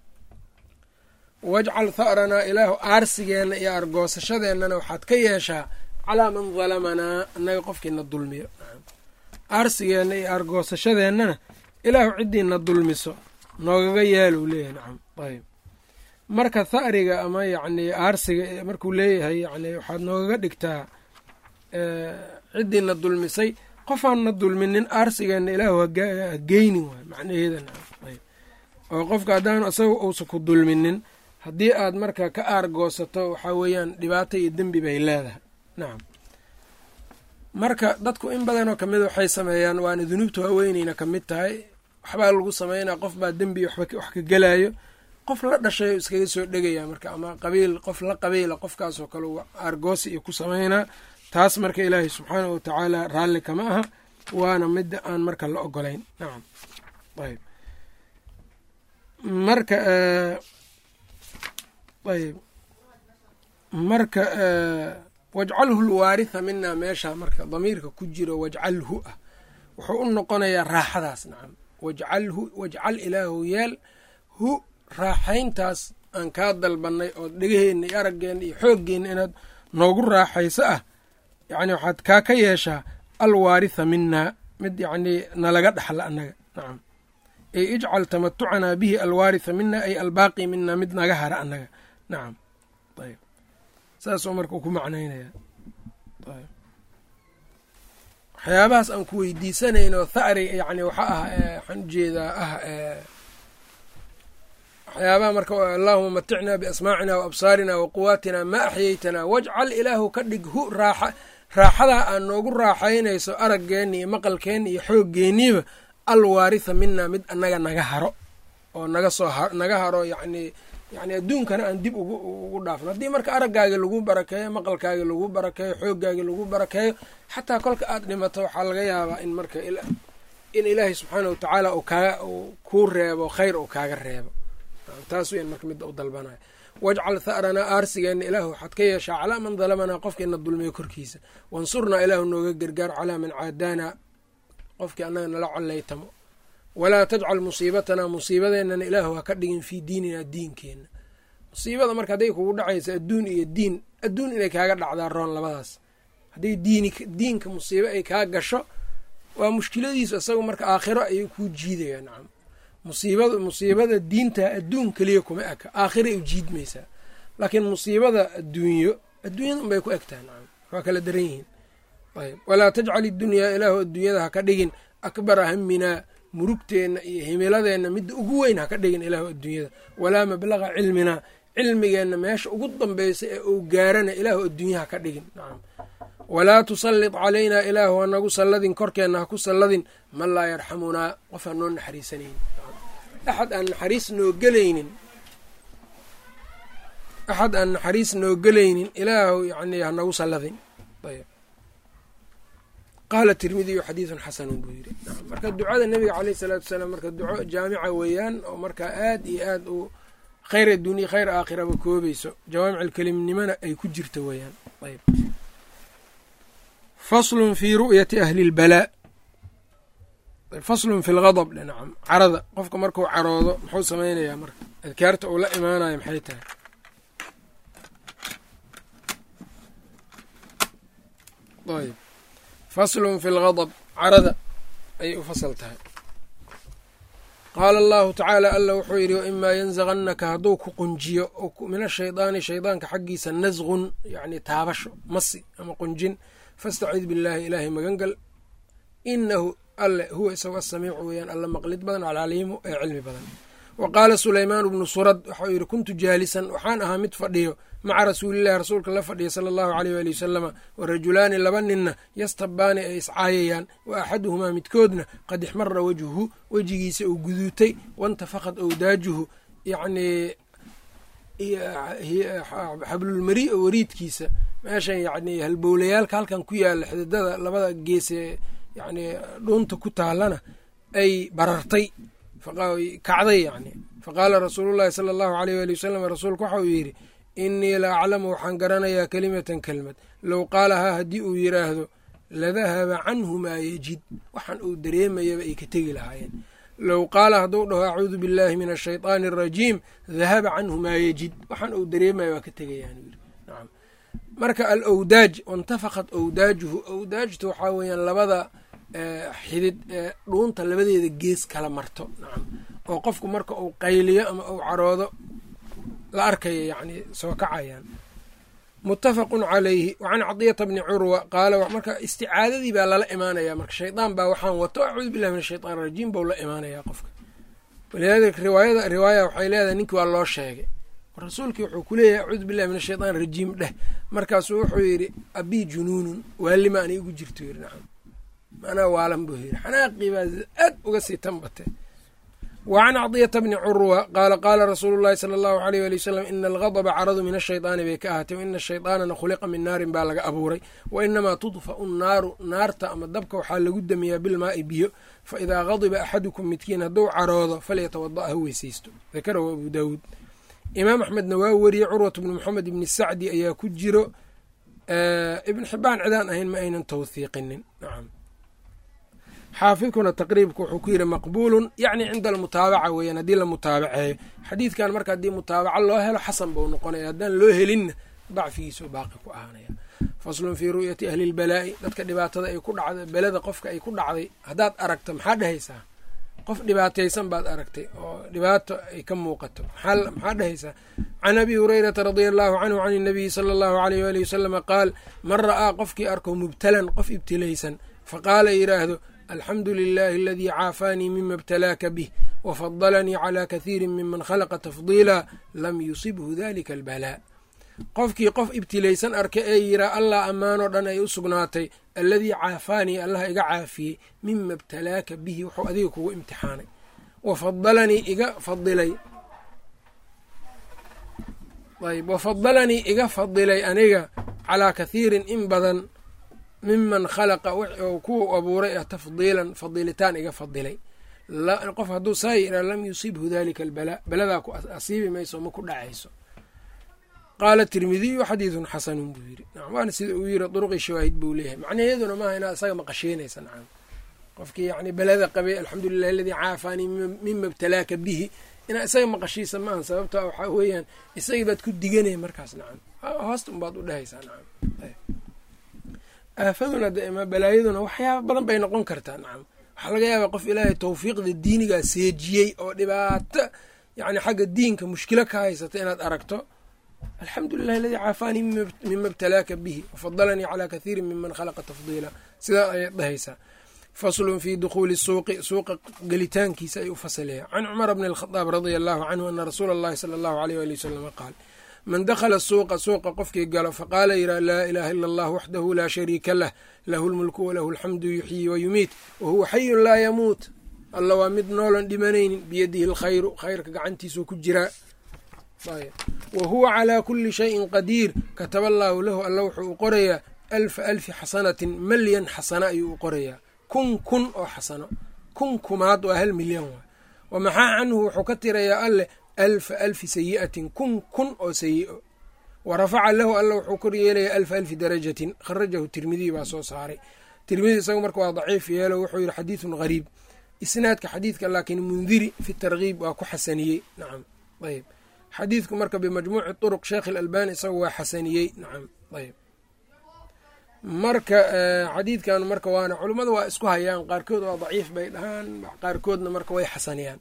Speaker 1: wajcal tha'ranaa ilaahu aarsigeenna iyo argoosashadeennana waxaad ka yeeshaa calaa man dalamanaa annaga qofkiina dulmiyo aarsigeenna iyo argoosashadeennana ilaahu ciddiina dulmiso noogaga yaaluu leeyahay nacam ayb marka tha'riga ama yacni aarsiga markuu leeyahay yani waxaad noogaga dhigtaa ciddiina dulmisay qofaanna dulminin aarsigeenna ilaahu hageynin waay macnaheeda nacam ayb oo qofka haddaanu isaga uusa ku dulminin haddii aad marka ka aargoosato waxaa weeyaan dhibaato iyo dembi bay leedahay nacam marka dadku in badanoo kamid waxay sameeyaan waana dunuubta waaweyneyna ka mid tahay waxbaa lagu sameynaa qof baa dembi wax ka gelayo qof la dhashay iskaga soo dhegaya marka ama qabiil qof la qabiila qofkaasoo kale aargoosi iyo ku sameynaa taas marka ilaahay subxaanahu watacaala raalli kama aha waana midda aan marka la ogolayn nacam ayb marka ayb marka wajcalhu lwaaritha minaa meesha marka damiirka ku jiro wajcalhu ah wuxuu u noqonayaa raaxadaas nacam wajcalhu wajcal ilaahu yeel hu raaxayntaas aan kaa dalbanay oo dhegaheenna iyo araggeenna iyo xooggeenna inaad noogu raaxayso ah yacni waxaad kaa ka yeeshaa alwaaritha minaa mid yacnii nalaga dhaxla annaga nacam ay ijcal tamatucanaa bihi alwaaritha mina ay albaaqi mina mid naga hara annaga nacam ayb saasoo marka ku macnaynaya ayb waxyaabahaas aan ku weydiisanayno tha'ri yani waxa ah waxaan ujeedaa ah waxyaabaha marka allahuma maticnaa biasmaacina wa absaarina wa quwaatina ma axyeytanaa wajcal ilaahu ka dhig hu raaxa raaxadaa aad noogu raaxaynayso araggeenna iyo maqalkeenna iyo xooggeeniiba alwaaritha mina mid annaga naga haro oo naga soo naga haro yacnii yacni adduunkana aan dib ugu ugu dhaafno haddii marka araggaaga lagu barakeeyo maqalkaaga lagu barakeeyo xooggaaga lagu barakeeyo xataa kolka aad dhimato waxaa laga yaabaa in marka in ilaahay subxaana wa tacaala uu kaaga kuu reebo khayr uu kaaga reebo taas weyan marka midda u dalbanayo wajcal tha'ranaa aarsigeenna ilaahu waxaad ka yeeshaa calaa man dalamanaa qofkiina dulmiyo korkiisa wansurnaa ilaahu nooga gargaar calaa man caadaanaa qofkii annaga nala collaytamo walaa tajcal musiibatanaa musiibadeennana ilaahu ha ka dhigin fii diininaa diinkeenna musiibada marka hadday kugu dhacaysa adduun iyo diin adduun inay kaaga dhacdaa roon labadaas hadday diinka musiibo ay kaa gasho waa mushkiladiisu isaga marka aakhiro ayay kuu jiidaya nacam musiibada musiibada diinta adduun keliya kuma eka aakhiray u jiidmaysaa laakiin musiibada adduunyo adduunyada unbay ku egtaha nacam waa kala daran yihiin ayb walaa tajcal idunyaa ilaahu adduunyada ha ka dhigin akbara haminaa murugteenna iyo himiladeenna midda ugu weyn ha ka dhigin ilaahu adduunyada walaa mablaqa cilminaa cilmigeenna meesha ugu dambaysa ee uu gaarana ilaahu adduunya ha ka dhigin nacam walaa tusallit calaynaa ilaahu ha nagu salladin korkeenna ha ku salladin man laa yarxamunaa qof aan noo naxariisanaynin axad aan naxariis noo gelaynin axad aan naxariis noo gelaynin ilaahu yani ha nagu salladin ayb qaala tirmidiyu xadiidun xasanun buu yidhi marka ducada nebiga caleyh isalaatu wasalaam marka duco jaamica weeyaan oo markaa aad iyo aad u khayr adduuniya khayr aakhiraba koobayso jawaamiculkelimnimona ay ku jirta weeyaan ayb faslun fii ru'yati ahli lbalaa faslun fi lgadab dhe nacam carada qofka markuu caroodo muxuu samaynayaa marka adkaarta uu la imaanayo maxay tahay ayb faslun fi lgadab carada ayay u fasal tahay qaala allahu tacaala alla wuxuu yidhi waimaa yanzaqannaka hadduu ku qunjiyo min ashaydaani shaydaanka xaggiisa nasqun yacni taabasho masi ama qunjin fastacid billaahi ilaahay magangal inahu alle huwa isago asamiicu weeyaan alla maqlid badan alcaliimu ee cilmi badan wa qaala sulaymaan bnu surad waxau yidhi kuntu jaalisan waxaan ahaa mid fadhiyo maca rasuulillahi rasuulka la fadhiya sala allahu aleyh waali wasalama wa rajulaani laba ninna yastabaani ay iscaayayaan wa axaduhumaa midkoodna qad ixmara wejhuhu wejigiisa uu guduutay wantafaqad owdaajuhu yacnii xablulmari o wariidkiisa meeshan yacni halbowlayaalka halkan ku yaala xididada labada geesee yacni dhuunta ku taalana ay barartay kacday yacni faqaala rasuulullahi sala allahu aleyh waali wasalam rasuulku waxa uu yidhi innii la aclamu waxaan garanayaa kelimatan kelmad low qaalahaa haddii uu yidhaahdo ladahaba canhu maa yejid waxaan uu dareemayaba ay ka tegi lahaayeen low qaala hadduu dhaho acuudu billahi min ashayطaani arajiim dahaba canhu maa yejid waxaan uu dareemaya waa ka tegayaan yiri nacam marka alowdaaj wantafaqat owdaajuhu owdaajtu waxaa weeyaan labada xidid ee dhuunta labadeeda gees kala marto nacam oo qofku marka uu qayliyo ama uu caroodo la arkaya yacni soo kacayaan muttafaqun calayhi wacan cadiyata bni curwa qaala marka isticaadadii baa lala imaanaya marka shaydaan baa waxaan wato acuudu billahi min ashaytaan arajiim bau la imaanayaa qofka walidaalika riwaayada riwaaya waxay leedahay ninkii waa loo sheegay rasuulkii wuxuu ku leeyahay acuudu billahi min ashaytaan rajiim dheh markaasuu wuxuu yidhi abii junuunun waalima anay igu jirto yiri nacam manaa waalan buu yidhi xanaaqii baa aad uga sii tanbate wacan cadiyata bni curwa qaala qaala rasuulu llahi sala allahu aleyh wali wasalam ina algadba caradu min ashaydaani bay ka ahaatay waina ashaydaanana khuliqa min naarin baa laga abuuray wa inamaa tudfa'u nnaaru naarta ama dabka waxaa lagu damiyaa bilmaa'i biyo fa idaa gadiba axadukum midkiin hadduu caroodo falyatawada' ha weysaysto dakarahu abu daawuud imaam axmedna waa weriyey curwat bni moxamed ibni sacdi ayaa ku jiro ibn xibaan cidaan ahayn ma aynan tawhiiqinin nacam xaafidkuna taqriibka wuxuu ku yidhi maqbuulun yacni cinda almutaabaca weeyaan haddii la mutaabaceeyo xadiidkan marka haddii mutaabaca loo helo xasan buu noqonaya haddaan loo helinna dacfigiisuu baaqi ku ahaanaya faslun fii ru'yati ahli lbalaa'i dadka dhibaatada ay ku dhacday belada qofka ay ku dhacday haddaad aragto maxaa dhehaysaa qof dhibaataysan baad aragtay oo dhibaato ay ka muuqato maxaa dhehaysaa can abi hurayrata radia allahu canhu can inabiyi sala allahu aleyh waali wasalama qaal man ra'aa qofkii arko mubtalan qof ibtilaysan faqaala yidhaahdo alxamdu lilahi aladii caafaanii mima ibtalaaka bih wafadalanii calaa kathiiri miman khalaqa tafdiila lam yusibhu dalika albalaa qofkii qof ibtilaysan arka ee yiraa allah ammaanoo dhan ay u sugnaatay alladii caafaanii allah iga caafiyey mima ibtalaaka bihi wuxuu adiga kugu imtixaanay wafadalanii iga fadilay ayb wafadalanii iga fadilay aniga calaa kathiirin in badan miman khalaqa oo kuwa abuuray ah tafdiilan fadilitaan iga fadilay qof hadduu saa yiraa lam yusibhu dalika albalaa baladaa ku asiibi mayso ma ku dhacayso qaala tirmidiyu xadiidun xasanun buu yiri waana sida uu yiri duruqii shawaahid buu leeyahay macnaheeduna maaha inaad isaga maqashiinaysa nacam qofkii yani belada qabay alxamdulilah aladii caafaanii mima btalaaka bihi inaad isaga maqashiisa maaha sababta waxaa weeyaan isagii baad ku diganaya markaas nacam hoosta unbaad u dhehaysaa nacam aafaduna dma balaayaduna waxyaaba badan bay noqon kartaa nacam waxaa laga yaabaa qof ilaahay tawfiiqda diinigaa seejiyey oo dhibaato yani xagga diinka mushkilo ka haysata inaad aragto alxamdu lilah aladii caafaanii mima btalaaka bihi wafadalanii calaa kathiirin miman khalaqa tafdiila sidaa ayaad dhahaysaa faslun fi dukhuuli suuqi suuqa gelitaankiisa ay u fasalaya can cumara bni alkhadaab radia allahu canhu ana rasuula allahi sala allahu aleyh wali wasalama qaal man dakhala suuqa suuqa qofkii galo faqaala yidhaha laa ilaaha ila allah waxdahu laa shariika lah lahu lmulku walahu alxamdu yuxyii wayumiit wahuwa xayun laa yamuut alla waa mid noolan dhimanaynin biyadihi alkhayru khayrka gacantiisuu ku jiraa wa huwa calaa kuli shayin qadiir kataba allaahu lahu alla wuxuu u qorayaa alfa alfi xasanatin malyan xasana ayuu u qorayaa kun kun oo xasano kun kumaad waa hal milyan waay wa maxaa canhu wuxuu ka tirayaa alleh alfa alfi sayi'atin kun kun oo sayi'o wa rafaca lahu alla wuxuu kor yeelayaa alfa alfi darajatin kharajahu tirmidiy baa soo saaray tirmidi isagu marka waa daciif yeelo wuxuu yihi xadiidun gariib isnaadka xadiidka laakiin mundiri fi tarkiib waa ku xasaniyey nacam ayb xadiidku marka bimajmuuci turuq sheekh ilalbani isagu waa xasaniyey nacam ayb marka xadiidkan marka waana culummada waa isku hayaan qaarkood waa daciif bay dhahaan qaarkoodna marka way xasaniyaan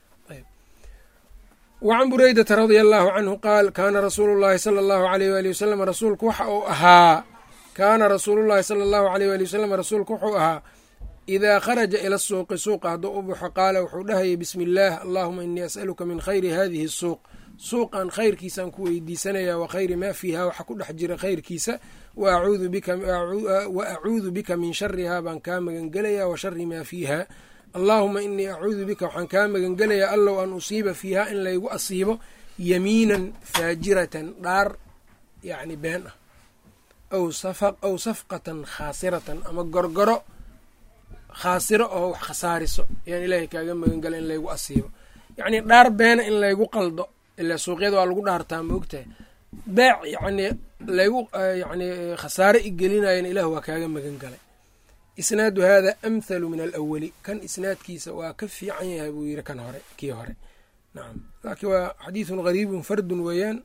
Speaker 1: wacan bureydata radia allahu canhu qaal kaana rasuulu llahi sala allahu aleyh waali wasalam rasuulku waxa uu ahaa kaana rasuulullahi sala allahu aleyh waali wasalam rasuulku wuxuu ahaa idaa kharaja ila suuqi suuqa hadduu u baxo qaala wuxuu dhahayay bismi illaah allahuma inii as'aluka min khayri hadihi suuq suuqan khayrkiisaan ku weydiisanayaa wa khayri maa fiiha waxa ku dhex jira khayrkiisa wa acuudu bika min sharihaa baan kaa magangelayaa wa shari maa fiiha allaahuma inii acuudu bika waxaan kaa magangelayaa allow an usiiba fiiha in laygu asiibo yamiinan faajiratan dhaar yacni been ah aw safqatan khaasiratan ama gorgoro khaasiro oo wax khasaariso ayaan ilaahay kaaga magangela in laygu asiibo yacnii dhaar beena in laygu qaldo ilaa suuqyada waa lagu dhaartaa ma ogtahay beec yacnii laygu yacnii khasaare i gelinayan ilah waa kaaga magan galay isnaadu hada amhalu min alawali kan isnaadkiisa waa ka fiican yahay buu yiri kan hore kii hore nacam laakiin waa xadiidun gariibun fardun weeyaan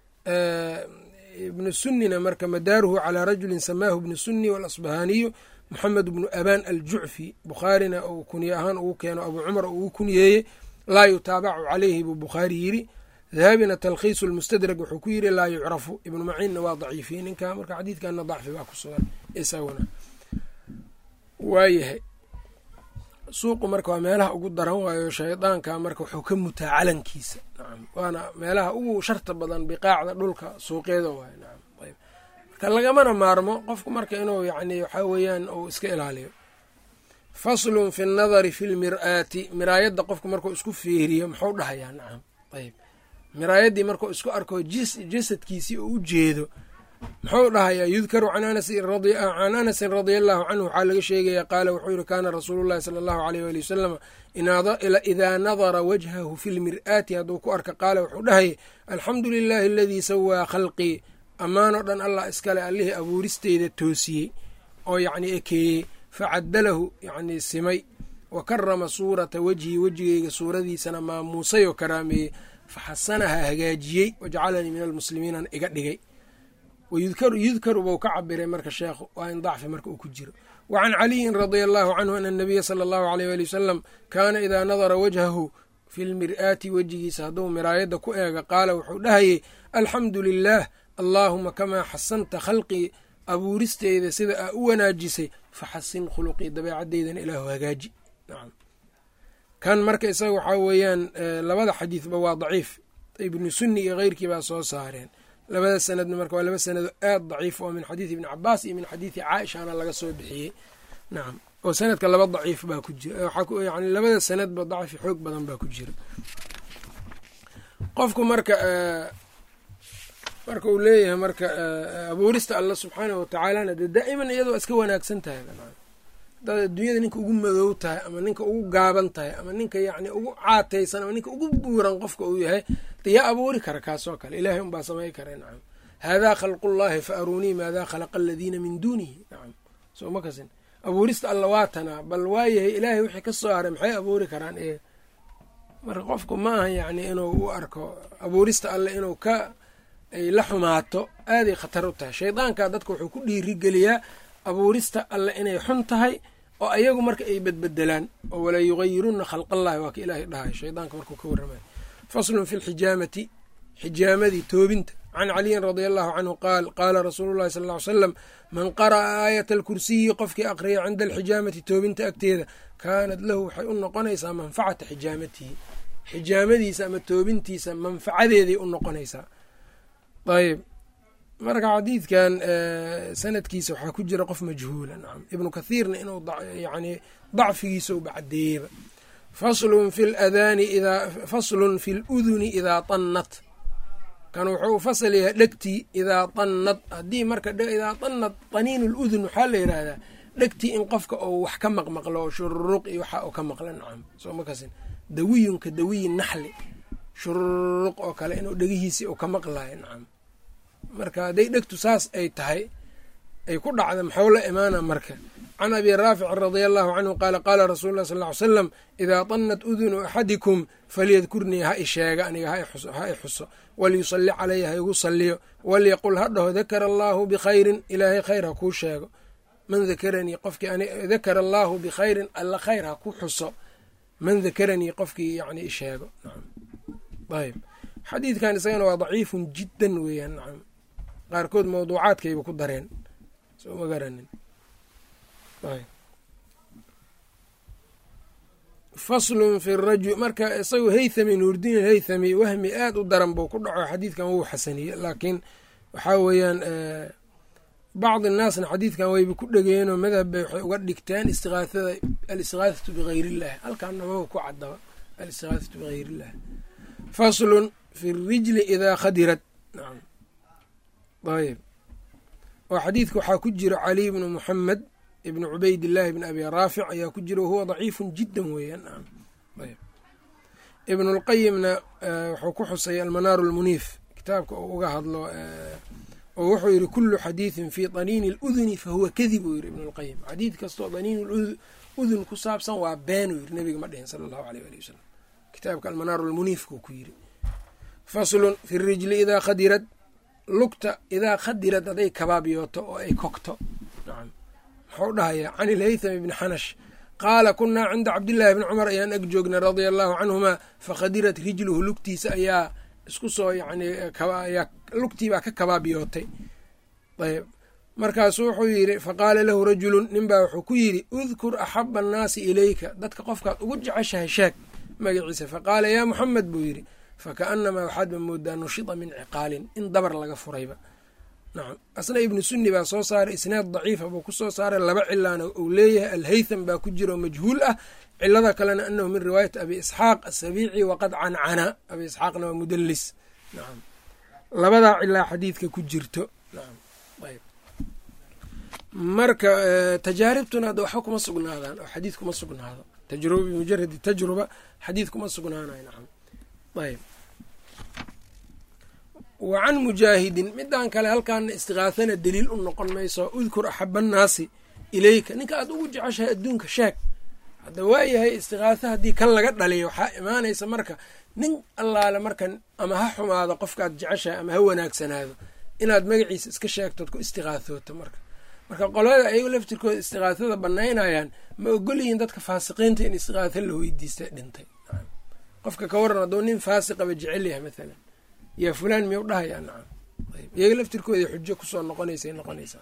Speaker 1: ibnu sunnina marka madaaruhu calaa rajulin samaahu ibnu sunni waalasbahaaniyu moxamed bnu abaan aljucfi bukhaarina uu kunye ahaan ugu keeno abuu cumar ugu kunyeeyey laa yutaabacu caleyhi buu bukhaari yiri dahabina talkhiisu lmustadrag wuxuu ku yiri laa yucrafu ibnu maciinna waa daciifiyey ninka marka xadiidkana dacfi baa ku sugan isaguna waayahay suuqu marka waa meelaha ugu daran waayo shaydaanka marka wuxuu ka mutaa calankiisa nacam waana meelaha ugu sharta badan biqaacda dhulka suuqyada waay nacam ayb marka lagamana maarmo qofku marka inuu yacni waxaa weeyaan uu iska ilaaliyo faslun fi nnadari fi lmir-aati miraayadda qofku markuu isku fiiriyo muxuu dhahayaa nacam ayb miraayaddii markuu isku arko jasadkiisii oo u jeedo muxuu dhahayaa yudkaru can anasin radia allahu canhu waxaa laga sheegaya qaala wuxuu yihi kaana rasuulu llahi sala allahu aleyh wali wasalam idaa nadara wajhahu fi lmir-aati hadduu ku arka qaala wuxuu dhahayay alxamdu lilahi aladii sawaa khalqii ammaanoo dhan allah iskale allihii abuuristeyda toosiyey oo yacni ekeeyey facadalahu yacnii simay wa karama suurata wejhi wejigeyga suuradiisana maamuusay oo karaameeyey faxasanaha hagaajiyey wajcalanii min almuslimiinan iga dhigay yudkaru buu ka cabiray marka sheekhu waa in dacfi marka uu ku jiro wa can caliyin radia allahu canhu ana anabiya sala allahu aleyh wali wasalam kaana idaa nadara wajhahu fi lmir-aati wejigiisa hadduu miraayadda ku eega qaala wuxuu dhahayay alxamdu lilaah allaahuma kamaa xasanta khalqii abuuristeyda sida aa u wanaajisay faxasin khuluqii dabeecaddeydana ilaahu hagaaji nacam kan marka isaga waxaa weeyaan labada xadiidba waa daciif ibnu sunni iyo keyrkii baa soo saareen labada sanadna marka waa laba sanado aad daciif oo min xadiidi ibni cabaas iyo min xadiidi caaishana laga soo bixiyey nacam oo sanadka laba daciif baa ku jira yani labada sanadba dacfi xoog badan baa ku jira qofku marka marka uu leeyahay marka abuurista alla subxaanahu watacaalana dee daa'iman iyadoo iska wanaagsan tahay hadaad adduunyada ninka ugu madow tahay ama ninka ugu gaaban tahay ama ninka yacni ugu caataysan ama ninka ugu buuran qofka uu yahay de yaa abuuri kara kaasoo kale ilahay unbaa samay kara nacam haadaa khalqullahi fa aruunii maadaa khalaqa aladiina min duunihi nacam soo ma kasin abuurista alla waatanaa bal waayahay ilaahay wixii ka soo haray maxay abuuri karaan iyaga marka qofku ma aha yacni inuu u arko abuurista alle inuu ka ay la xumaato aaday khatar u tahay shaydaanka dadka wuxuu ku dhiirigeliyaa abuurista alle inay xun tahay oo ayagu marka ay bedbedelaan oo walaa yugayiruna khalqallahi waa ka ilaahay dhahay shaydaanka markuu ka warramay faslun fi lxijaamati xijaamadii toobinta can caliyin radia allahu canhu qaal qaala rasuulu llahi sal ly slam man qara'a aayata alkursiyi qofkii aqriya cinda alxijaamati toobinta agteeda kaanat lahu waxay u noqonaysaa manfacata xijaamatihi xijaamadiisa ama toobintiisa manfacadeeday u noqonaysaa ayb marka xadiidkan sanadkiisa waxaa ku jira qof majhuula nacam ibnu kathiirna inuu yani dacfigiisa uba cadeeyeba faslun fi ladaani idaa faslun fi luduni idaa tannat kan wuxuu u fasal yahay dhegtii idaa tannad haddii marka idaa tannad taniin ludun waxaa la yidhaahdaa dhegtii in qofka uu wax ka maqmaqlo oo shururuq iyo waxa uu ka maqla nacam soo ma kasin dawiyunka dawiyi naxli shururuq oo kale inuu dhegihiisii uu ka maqlayo nacam marka hadday dhegtu saas ay tahay ay ku dhacda maxuu la imaana marka can abi raafic radia allahu canhu qaala qaala rasuulu lah sal ly slam idaa tannat udunu axadikum falyadkurnii ha i sheega aniga ha i xuso walyusalli calaya ha igu salliyo walyaqul ha dhaho dakara allaahu bikhayrin ilaahay khayr ha kuu sheego man dakaranii qofkii dakara allaahu bikhayrin alla khayr ha ku xuso man dakaranii qofkii yani i sheego ayb xadiidkan isagana waa daciifun jiddan weeyaan nacam qaarkood mawduucaadkayba ku dareen soo ma garanin faslun fi rajul marka isagu haythami nuurdiin haythami wahmi aada u daran buu ku dhaco xadiidkan wuu xasaniye laakiin waxaa weeyaan bacdi naasna xadiidkan wayba ku dhegeenoo madhab bay waxay uga dhigteen istiaaada alistigaahatu bigayr illah halkaana maba ku cadaba alistigaahatu bigayr illah faslun fi rijli idaa khadirad nacam ayb oo xadiidka waxaa ku jira caliy bnu muxamed ibn cubaydillaahi bn abi raafic ayaa ku jira wahuwa daciifun jiddan weeyaan ayb ibn اlqayimna wuxuu ku xusay almanaaru اlmuniif kitaabka uu uga hadlo oo wuxuu yihi kulu xadiidin fi daniini اluduni fahuwa kadib uu yihi ibn اlqayim xadiid kastoo daniin udun ku saabsan waa been uu yiri nebiga ma dhihin sala allahu aleyh ali wasalam kitaabka almanaaru lmuniifkuu ku yiri faslun fi rijli idaa khadirad lugta idaa khadirad hadday kabaabyooto oo ay kogto nacam muxuu dhahayaa can ilhaytham ibni xanash qaala kunaa cinda cabdillaahi bni cumar ayaan ag joognay radia allahu canhumaa fakhadirat rijluhu lugtiisa ayaa isku soo yani ayaa lugtiibaa ka kabaabyootay ayb markaasu wuxuu yidhi faqaala lahu rajulun ninbaa wuxuu ku yidhi udkur axaba annaasi ilayka dadka qofkaad ugu jeceshahay sheeg magaciisa faqaala yaa muxamed buu yidhi fakaanamaa waxaadba moodaa nushida min ciqaalin in dabar laga furayba nacam asna ibnu sunni baa soo saaray isnaad daciifa buu ku soo saaray laba cilaana uu leeyahay alhaytham baa ku jira oo majhuul ah cilada kalena anahu min riwaayati abi isxaaq asabiici waqad cancana abi isxaaqna waa mudalis nacam labadaa cilaa xadiidka ku jirto nacam ayb marka tajaaribtuna hadda waxba kuma sugnaadaan oo xadiid kuma sugnaado tajruba bimujaradi tajruba xadiid kuma sugnaanayo nacam ayb wa can mujaahidin midaan kale halkaana istiqaahana daliil u noqon mayso udkur axaba annaasi ilayka ninka aad ugu jeceshahay adduunka sheeg hadda waayahay istiqaaha haddii kan laga dhaliyo waxaa imaanaysa marka nin allaale markan ama ha xumaado qofkaad jeceshahay ama ha wanaagsanaado inaad magaciisa iska sheegtood ku istiqaahooto marka marka qolada ayago laftirkooda istiqaahada banaynayaan ma ogolyihiin dadka faasiqiinta in istiqaaha la weydiista dhintay qofka ka waran hadduu nin faasiqaba jecel yahay maalan yaa fulaan miyuu dhahayaa nacam iyaga laftirkooda xujo kusoo noqonaysay noqonaysaa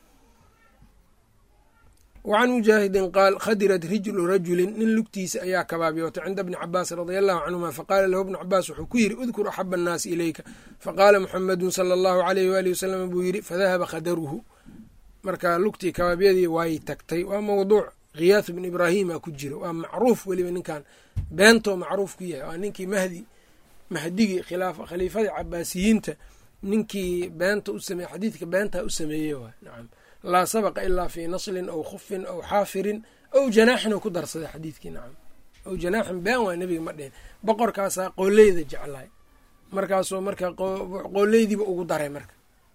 Speaker 1: wacan mujaahidin qaal khadirat rijlu rajulin nin lugtiisa ayaa kabaabyootay cinda bni cabaas radia allahu canhuma faqaala lahu bnu cabaas wuxuu ku yidhi udkur axaba annaasi ilayka faqaala muxamedun sala allahu aleyh waali wasalam buu yidhi fadahaba khadaruhu marka lugtii kabaabyadii way tagtay waa mawduuc khiyaathu bn ibraahima ku jiro waa macruuf weliba ninkan beentoo macruuf ku yahay waa ninkii mahdi mahdigii khaliifadii cabaasiyiinta ninkii beenta u sameeye xadiidka beentaa u sameeyey waay nacam laa sabaqa ilaa fii naslin aw khufin aw xaafirin aw janaaxin oo ku darsaday xadiidkii nacam aw janaaxin been waa nebiga ma dhihin boqorkaasaa qooleyda jeclaay markaasuu marka qooleydiiba ugu daray marka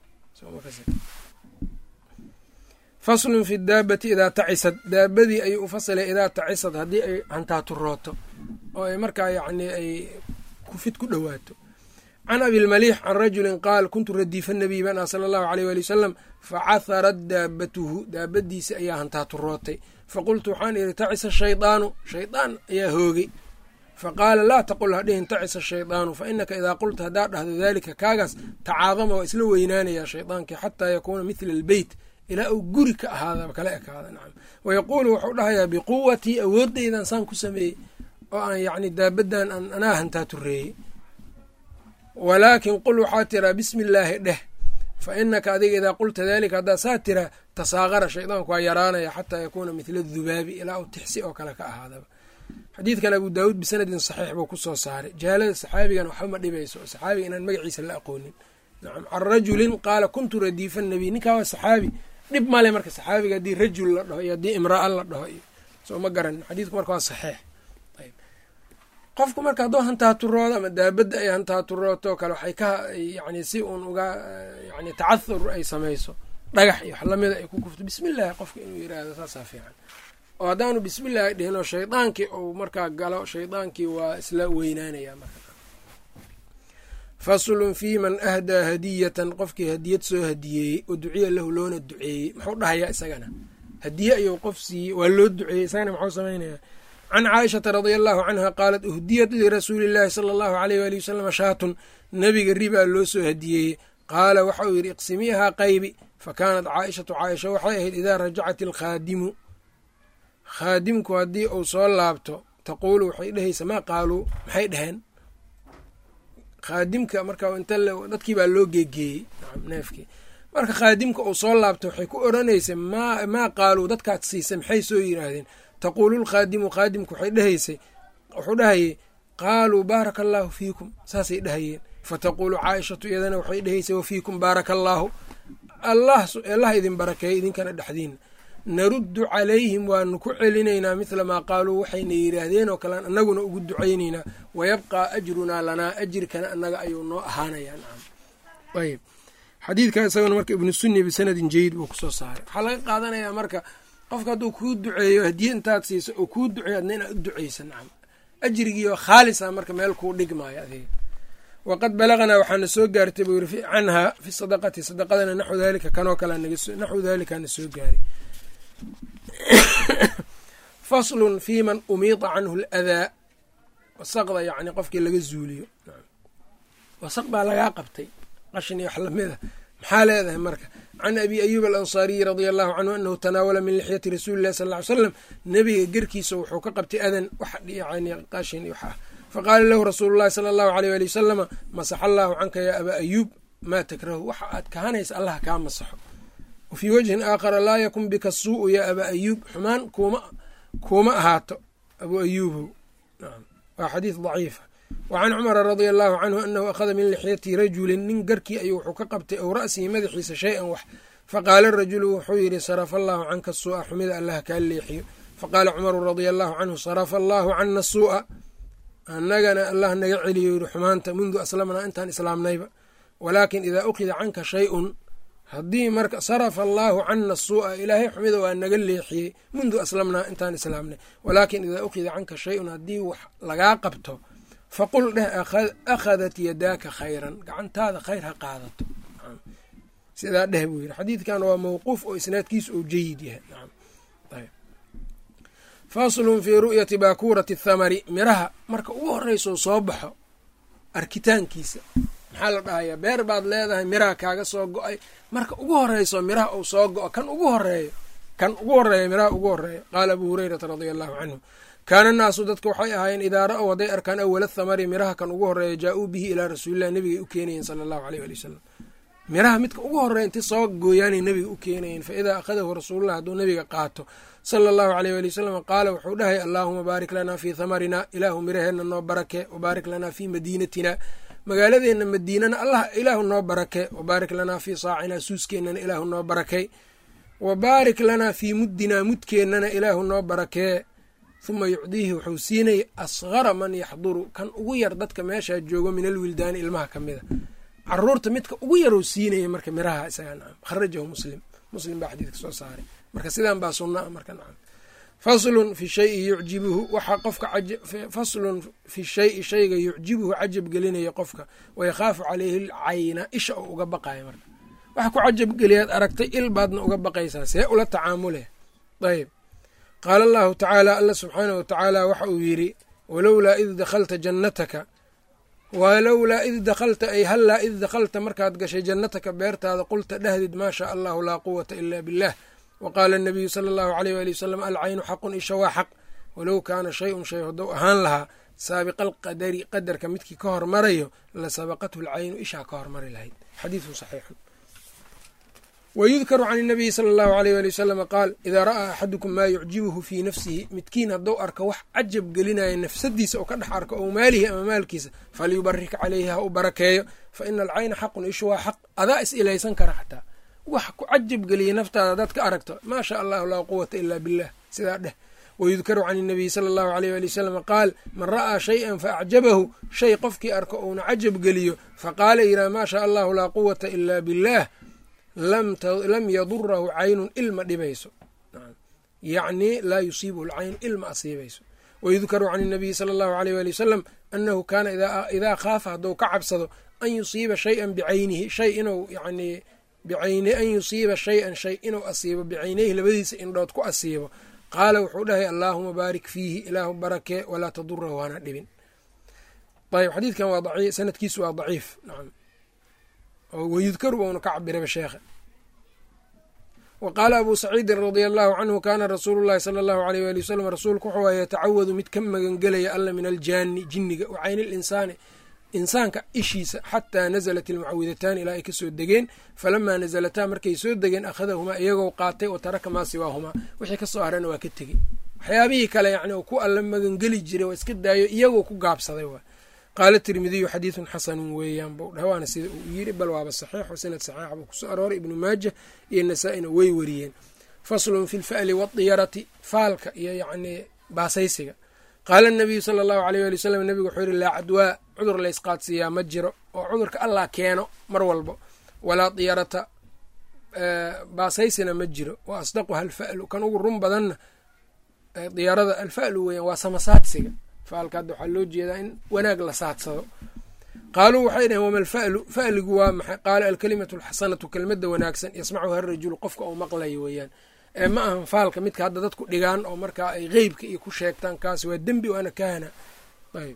Speaker 1: faslun fi daabati idaa tacisad daabadii ayuu u fasilay idaa tacisad haddii ay hantaaturooto oo ay markaa yacni ay kufid ku dhowaato can abilmaliix can rajulin qaal kuntu radiifa nabiy bana sala allahu aleyh waali wasalam facaharat daabatuhu daabadiisi ayaa hantaaturootay faqultu waxaan idhi tacisa shaydaanu shaydaan ayaa hoogay faqaala laa taqul hadhihin tacisa shaydaanu fa inaka idaa qulta haddaa dhahdo daalika kaagaas tacaadama waa isla weynaanayaa shaydaankii xataa yakuuna mithla albeyt ilaa uu guri ka ahaada kala ekaada nacam wayaquulu wuxuu dhahayaa biquwatii awoodeydan saan ku sameeyey oo aan yacni daabadan aan anaa hantaatureeyey walaakin qul waxaa tiraa bismi illaahi dheh fa inaka adiga idaa qulta daalika haddaa saa tiraa tasaaqara shaydaanku waa yaraanaya xataa yakuuna mithla adubaabi ilaa uu tixsi oo kale ka ahaadaba xadiidkan abu daawuud bisanadin saxiix buu kusoo saaray jahaalada saxaabigan waxba ma dhibayso saxaabiga inaan magaciisa la aqoonin nacam can rajulin qaala kuntu radiifa nabiy ninkaa waa saxaabi dhib male marka saxaabiga haddii rajul la dhaho iyo haddii imraa la dhaho iyo soo ma garanin xadiidku marka waa saxiix ayb qofku marka hadduu hantaaturoodo ama daabadda ay hantaaturooto kale waxay ka yani si uun uga yani tacahur ay samayso dhagax iyo wax lamida ay ku kufto bismillaahi qofka inuu yiraahdo saasaa fiican oo haddaanu bismillaahi dhihin oo shaydaankii uu markaa galo shaydaankii waa isla weynaanaya marka faslun fii man ahdaa hadiyatan qofkii hadiyad soo hadiyeeyey oo duciya lahu loona duceeyey muxuu dhahayaa isagana hadiye ayuu qof siiyey waa loo duceeyey isagana muxuu samaynayaa can caaishata radia allahu canha qaalat uhdiyat lirasuuli illaahi sala allahu aleyh waali wasalam shaatun nebiga ribaa loo soo hadiyeeyey qaala waxa uu yidhi iqsimiihaa qaybi fa kaanat caaishatu caaisha waxay ahayd idaa rajacat ilkhaadimu khaadimku haddii uu soo laabto taquulu waxay dhehaysa maa qaaluu maxay dheheen khaadimka marka inta dadkii baa loo geegeeyey neefkii marka khaadimka uu soo laabto waxay ku odhanaysa maa qaaluu dadkaad siisay maxay soo yiraahdeen taquulu lkhaadimu khaadimku waxay dhehaysay wuxuu dhahayey qaaluu baaraka allaahu fiikum saasay dhahayeen fataquulu caaishatu iyadana waxay dhehaysay wafiikum baaraka allaahu allah idin barakeeya idinkana dhexdiina naruddu calayhim waanu ku celinaynaa mithla maa qaaluu waxayna yidhaahdeen oo kalean annaguna ugu ducaynaynaa wayabqaa ajrunaa lanaa ajirkana annaga ayuu noo ahaanayaa nacam ayb xadiidka isagana marka ibnu sunni bisanadin jayid buu kusoo saaray waxaa laga qaadanayaa marka qofka hadduu kuu duceeyo hadiye intaad siiso oo kuu duceeyo adna inaad u duceysa nacam ajrigiioo khaalisa marka meel kuu dhigmaayo adiga waqad balaganaa waxaana soo gaartay buu yiri canhaa fi sadaqati sadaqadana naxwu daalika kanoo kale naxwu daalikaana soo gaaray faslun fii man umiida canhu aladaa wasaqda yacni qofkii laga zuuliyo wasaq baa lagaa qabtay qashin iyo wax lamida maxaa leedahay marka can abi ayuub alansaariyi radia allahu canhu anahu tanaawala min lixyati rasuuli llahi sal ly slam nebiga gerkiisa wuxuu ka qabtay adan wax yani qashin wax ah faqaala lahu rasuulu llahi sala allahu aleyh ali wasalama masaxa allaahu canka yaa abaa ayuub maa takrahu waxa aad kahanaysa allah kaa masaxo wa fii wajhin aakhara laa yakun bika suu'u yaa abaa ayuub xumaan kuuma kuuma ahaato abuu ayuubow waa xadiis daciifa wa can cumara radia allahu canhu anahu akhada min lixyati rajulin nin garkii ayuu wuxuu ka qabtay ow ra'sihi madaxiisa shay-an wax faqaala rajulu wuxuu yidhi sarafa allaahu canka suu'a xumida allah kaa leexiyo faqaala cumaru radia allahu canhu sarafa allaahu cana suu'a annagana allah naga celiyo yidhi xumaanta mundu aslamnaa intaan islaamnayba walaakin idaa ukhida canka shay-un haddii marka sarafa allaahu cana suu'a ilaahay xumida waa naga leexiyey mundu aslamnaa intaan islaamnay walaakin idaa ukhida canka shay-un haddii wax lagaa qabto faqul dheh akhadat yadaaka khayran gacantaada khayr ha qaadato sidaa dheh buu yidhi xadiidkan waa mawquuf oo isnaadkiisu ou jayid yahay faslun fii ru'yati baakuurati athamari miraha marka ugu horreysoo soo baxo arkitaankiisa maxaa la dhahayaa beer baad leedahay miraha kaaga soo go-ay marka ugu horeyso miraha uu soo go-o kan ugu horeeyo kan ugu horeeya miraha ugu horeeya qaala abuu hurayrata radia allahu canhu kaana naasu dadka waxay ahaayeen idaa ra-ow hadday arkaan awala thamari miraha kan ugu horeeya jaa-uu bihi ilaa rasuulilah nebigay u keenayeen sala allahu aleyh ali wasalam miraha midka ugu horeya inti soo gooyaanay nebiga u keenayeen fa idaa akhadahu rasuululah hadduu nebiga qaato sala allahu aleyh ali wasalam qaala wuxuu dhahay allaahuma baarik lanaa fii thamarina ilaahu miraheenna noo barake wabaarik lanaa fii madiinatina magaaladeenna madiinana allah ilaahu noo barake wabaarik lanaa fii saacina suuskeenana ilaahu noo barakay wa baarik lanaa fii muddinaa mudkeennana ilaahu noo barakee huma yucdiihi wuxuu siinaya asgara man yaxduru kan ugu yar dadka meeshaa joogo min alwildaani ilmaha ka mida caruurta midka ugu yaruu siinaya marka miraha isaga nacam kharajahu muslim muslim baa xadiidka soo saaray marka sidaan baa sunna a marka nacam faslun fi shayi yucjibuhu waxaa qofka faslun fi shayi shayga yucjibuhu cajab gelinaya qofka wayakhaafu caleyhi lcayna isha oo uga baqaya marka waxa ku cajab geliyaad aragtay il baadna uga baqaysaa see ula tacaamule ayb qaala allahu tacaala alla subxaanah wa tacaala waxa uu yidhi walowlaa id dakhalta jannataka walowlaa id dakhalta ay hallaa id dakhalta markaad gashay jannataka beertaada qulta dhahdid maa shaa allahu laa quwata ila billah wa qaala anabiyu sala allahu aleyh waali wasalam alcaynu xaqun isha waa xaq walow kaana shay-un shay haddou ahaan lahaa saabiqa alqadari qadarka midkii ka hormarayo la sabaqathu alcaynu ishaa ka hormari lahayd xadiidun saxiixun wayudkaru can inabiyi sala allahu aleyh waali wasalama qaal idaa ra'aa axadukum maa yucjibuhu fii nafsihi midkiin haddou arko wax cajab gelinaya nafsadiisa oo ka dhex arko ow maalihi ama maalkiisa falyubarik caleyhi ha u barakeeyo fa ina alcayna xaqun ishu waa xaq adaa is ilaysan kara xataa wax ku cajab geliya naftaada hadaad ka aragto maa shaa allahu laa quwata ilaa billah sidaa dheh wayudkaru can inabiyi sala allahu aleyh waali wasalama qaal man ra'aa shay-an fa acjabahu shay qofkii arko uuna cajab geliyo faqaala yidhaha maa shaa allahu laa quwata ilaa billah lam yadurahu caynun ilma dhibayso yacni laa yusiibuhu lcaynu ilma asiibayso wayudkaru can inabiyi sala allahu aleyh waali wasalam annahu kaana idaa khaafa hadduu ka cabsado an yusiiba shayan bicaynihi shay inuu yani bicayni an yusiiba shay-an shay inuu asiibo bicaynayhi labadiisa indhood ku asiibo qaala wuxuu dhahay allaahuma baarik fiihi ilaahu barakee walaa tadurahu hana dhibin ayb xadiidkan waa sanadkiisu waa daciif nacam wayudkaru bauna ka cabiraba sheekha wa qaala abuu saciidin radia allahu canhu kaana rasuulu llahi sala allahu aleyh waali wasalam rasuulku wuxuu a yatacawadu mid ka magangelaya alla min aljaani jinniga wa cayni linsaani insaanka ishiisa xataa nazalat ilmucawidataani ilaa ay kasoo degeen falamaa nazalataa markay soo degeen akhadahumaa iyagoo qaatay wa taraka maa siwaahumaa wixii kasoo harana waa ka tegey waxyaabihii kale yani ku alla magangeli jiray waa iska daayo iyagoo ku gaabsaday waa qaala tirmidiyu xadiidun xasanun weeyaan buu dhah waana sida uu yiri bal waaba saxiixo sanad saxiixa buu kusoo arooray ibnu maaja iyo nasaa-ina way wariyeen faslun fi lfa'li waadiyarati faalka iyo yacnii baasaysiga qaala nabiyu sala allahu aleyh waali wasalam nebigu wuxuu yihi laa cadwaa cudur laysqaadsiiyaa ma jiro oo cudurka allah keeno mar walbo walaa diyarata baasaysina ma jiro wa asdaquha alfa'lu kan ugu run badanna diyarada alfa'lu weeyaan waa samasaadsiga faalka hadda waxaa loo jeedaa in wanaag la saadsado qaaluu waxay dhaheen wama alfa'lu fa'ligu waa maxay qaala alkalimatu alxasanatu kelmadda wanaagsan yasmacuha arajulu qofka uu maqlayo weeyaan ee ma ahan faalka midka hadda dadku dhigaan oo markaa ay qeybka iyo ku sheegtaan kaas waa dembi waana kahana ayb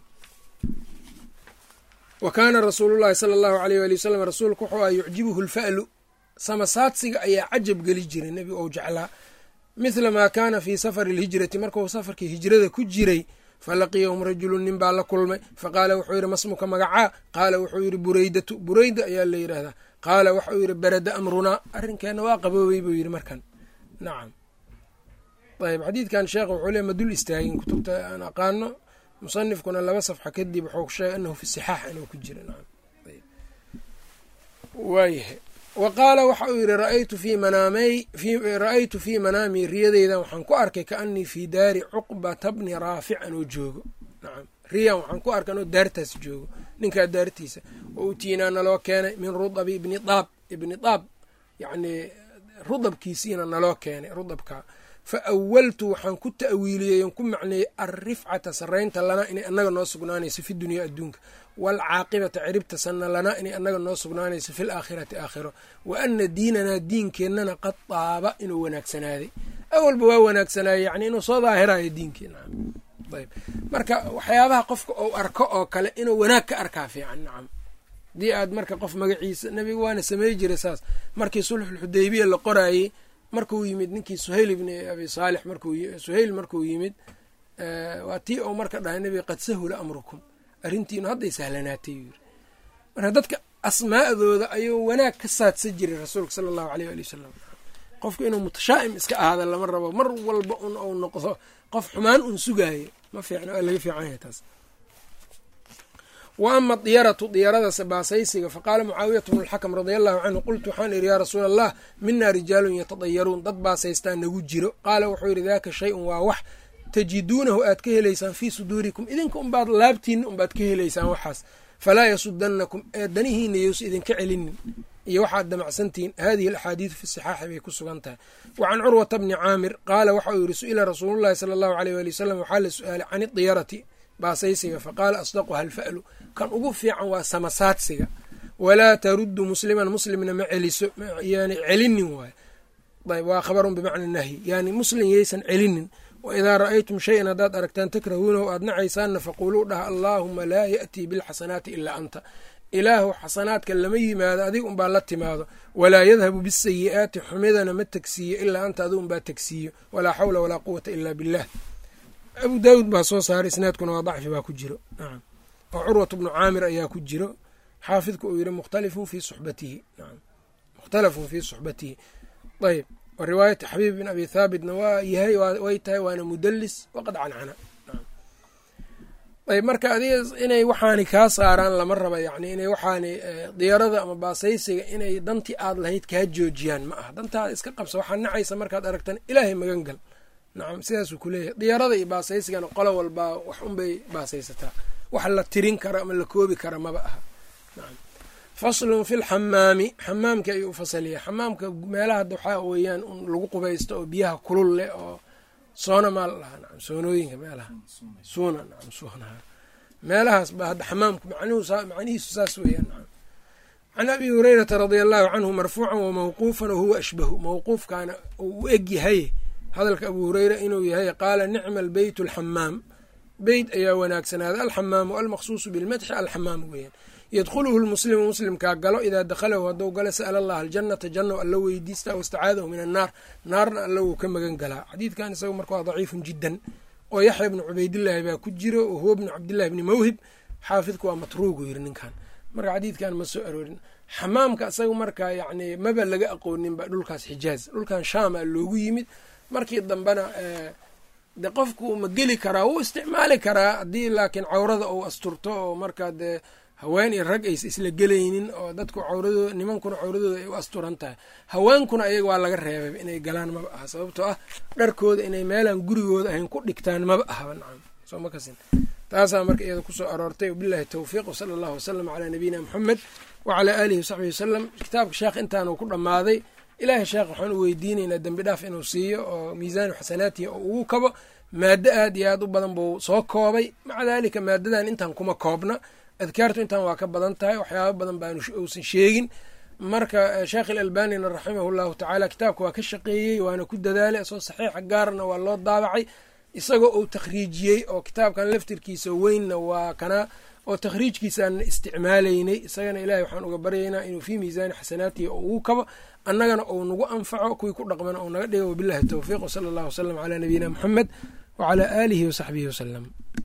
Speaker 1: wa kaana rasuulullahi sala allahu aleyh waali wasalam rasuulku wuxuu aha yucjibuhu lfa'lu samasaadsiga ayaa cajab geli jiray nebigu ou jeclaa mithla maa kaana fii safari alhijrati markuu safarkii hijrada ku jiray falaqiyahum rajulun nin baa la kulmay faqaala wuxuu yidhi masmuka magacaa qaala wuxuu yidhi bureydatu bureyda ayaa la yidhaahdaa qaala waxau yidhi berada amrunaa arrinkeenna waa qaboobay buu yidhi markan nacam ayb xadiidkan sheekh wuxuu le ma dul istaagin kutubta aan aqaano musanifkuna laba safxa kadib wuxuu sheegay anahu fi sixaax inuu ku jira nacam waayahay wa qaala waxa uu yidhi raaytu fii manaamey ra-aytu fii manaamii riyadeydan waxaan ku arkay kaanii fii daari cuqbata bni raafic anoo joogo nacam riyan waxaan ku arkay anoo daartaas joogo ninkaa daartiisa wa utiinaa naloo keenay min rudabi ibni daab ibni daab yacnii rudabkiisiina naloo keenay rudabkaa fa awaltu waxaan ku ta'wiiliyey on ku macneeyey alrifcata sarraynta lanaa inay annaga noo sugnaanayso fi dunya adduunka waalcaaqibata ciribta sanna lanaa inay annaga noo sugnaanayso fi laakhirati aakhiro wa ana diinanaa diinkeennana qad daaba inuu wanaagsanaaday awalba waa wanaagsanaaye yacni inuu soo daahirayo diinkeena ayb marka waxyaabaha qofka ou arko oo kale inuu wanaag ka arkaa fiican nacam haddii aad marka qof magaciisa nebiga waana samey jiray saas markii sulxulxudaybiya la qoraayey markuu yimid ninkii suhayl ibni abi saalix marsuhayl markuu yimid waa tii ou marka dhahay nebiga qad sahula amrukum arrintiinu hadday sahlanaatay yuu yiri marka dadka asmaa'dooda ayuu wanaag ka saadsan jiray rasuulka sala allahu aleyh ali wasalam qofku inuu mutashaa'im iska ahaada lama rabo mar walba un ou noqdo qof xumaan un sugaayo ma fiicna waa laga fiican yahay taas wa ama diyaratu diyarada baasaysiga faqaala mucaawiyatu bnu lxakam radia allahu canhu qultu waxaan idhi yaa rasuula allah minaa rijaalun yatadayaruun dad baasaystaa nagu jiro qaala wuxuu yidhi daaka shay-un waa wax tajiduunahu aad ka helaysaan fii suduurikum idinka unbaad laabtiina unbaad ka helaysaan waxaas falaa yasudanakum ee danihiina yous idinka celinin iyo waxaad damacsantihiin hadihi alaxaadiidu fi sixaaxi bay ku sugan tahay wa can curwata bni caamir qaala waxa uu yidhi su-ila rasuulullahi sala allahu aleyh waali wasalam waxaa la su-aalay can idiyarati baasaysiga faqaala asdaquha alfa'lu kan ugu fiican waa samasaadsiga walaa taruddu musliman muslimna ma celiso yani celinin waay ayb waa khabarun bimacna nahyi yani muslim yaysan celinin waidaa ra'aytum shayan haddaad aragtaan takrahuunahu aad nacaysaanna faquuluu dhaha allaahuma laa ya'tii bilxasanaati ilaa anta ilaahu xasanaadka lama yimaado adiga unbaa la timaado walaa yadhabu bisayi'aati xumidana ma tegsiiyo ilaa anta adiga unbaa tegsiiyo walaa xawla walaa quwata ilaa billah abu daawuud baa soo saaray isnaadkuna waa dacfi baa ku jiro nacam oo curwat bnu caamir ayaa ku jiro xaafidku uu yihi mukhtalifun fii suxbatihi nacam mukhtalafun fii suxbatihi ayb wa riwaayati xabiib bin abi thaabitna waa yahay way tahay waana mudalis waqad cancana ayb marka adiga inay waxaani kaa saaraan lama raba yani inay waxaani diyarada ama baasaysiga inay dantii aad lahayd kaa joojiyaan ma aha dantaada iska qabsa waxaa nacaysa markaad aragtan ilaahay magan gal nacam sidaasuu kuleeyahay diyarada iyo baasaysigana qolo walbaa wax unbay baasaysataa wax la tirin kara ama la koobi kara maba aha nacam faslun fi lxamaami xamaamka ayuu u fasaliya xamaamka meelaha hadda waxaa weeyaan un lagu qubaysto oo biyaha kulul leh oo soona maa la dhahaa nacam soonooyinka meelaha suuna nacam suuna meelahaas baa hadda xamaamku macnihiisu saas weeyaan nacam can abi hurayrata radia allahu canhu marfuucan wa mawquufan wahuwa ashbahu mawquufkaana uu u eg yahay hadalka abu hureyra inuu yahay qaala nicma albeyt alxamaam beyt ayaa wanaagsanaaday alxamaamu almaqsuusu bilmadxi alxamaam weeyaan yadkhuluhu lmuslimu muslimkaa galo idaa dakhalahu hadduu galo sa'ala allah aljannata janno alla weydiista wastacaadahu min annaar naarna alla wuu ka magan galaa xadiidkan isaga marka waa daciifun jiddan oo yaxya bnu cubaydillaahi baa ku jiro oo huwa bnu cabdillahi bni mawhib xaafidku waa matruugu yiri ninkan marka xadiidkan ma soo aroorin xamaamka isaga marka yacni maba laga aqooninba dhulkaas xijaaz dhulkan shaama loogu yimid markii dambena de qofku ma geli karaa wuu isticmaali karaa haddii laakiin cawrada uu asturto oo markaa dee haween iyo rag aysa isla gelaynin oo dadku cawradooda nimankuna cawradooda ay u asturan tahay haweenkuna ayaga waa laga reebay inay galaan maba aha sababtoo ah dharkooda inay meelaan gurigooda ahayn ku dhigtaan maba ahaba nacam soo ma kasin taasaa marka iyada kusoo aroortay wabillahi towfiiq wasala allahu wasalam calaa nabiyina moxamed wacalaa aalihi wasaxbihi wasalam kitaabka sheekh intaanu ku dhammaaday ilaahay sheekh waxaan u weydiinaynaa dembi dhaaf inuu siiyo oo miisaanu xasanaatihi oo ugu kabo maado aad iyo aad u badan buu soo koobay maca daalika maadadan intaan kuma koobna adkaartu intaan waa ka badan tahay waxyaaba badan baanu uusan sheegin marka sheekh ilalbanina raximahu llahu tacaala kitaabka waa ka shaqeeyey waana ku dadaalay asoo saxiixa gaarna waa loo daabacay isagoo uu takhriijiyey oo kitaabkan laftirkiisa weynna waa kana oo takhriijkiisaan isticmaalaynay isagana ilahay waxaan uga baryaynaa inuu fii miisaani xasanaatihi oo ugu kabo annagana uu nagu anfaco kuwii ku dhaqmana uu naga dhigo wabillahi towfiiq wsala allahu wasalam calaa nabiyina moxamed wacalaa aalihi wasaxbihi wasalam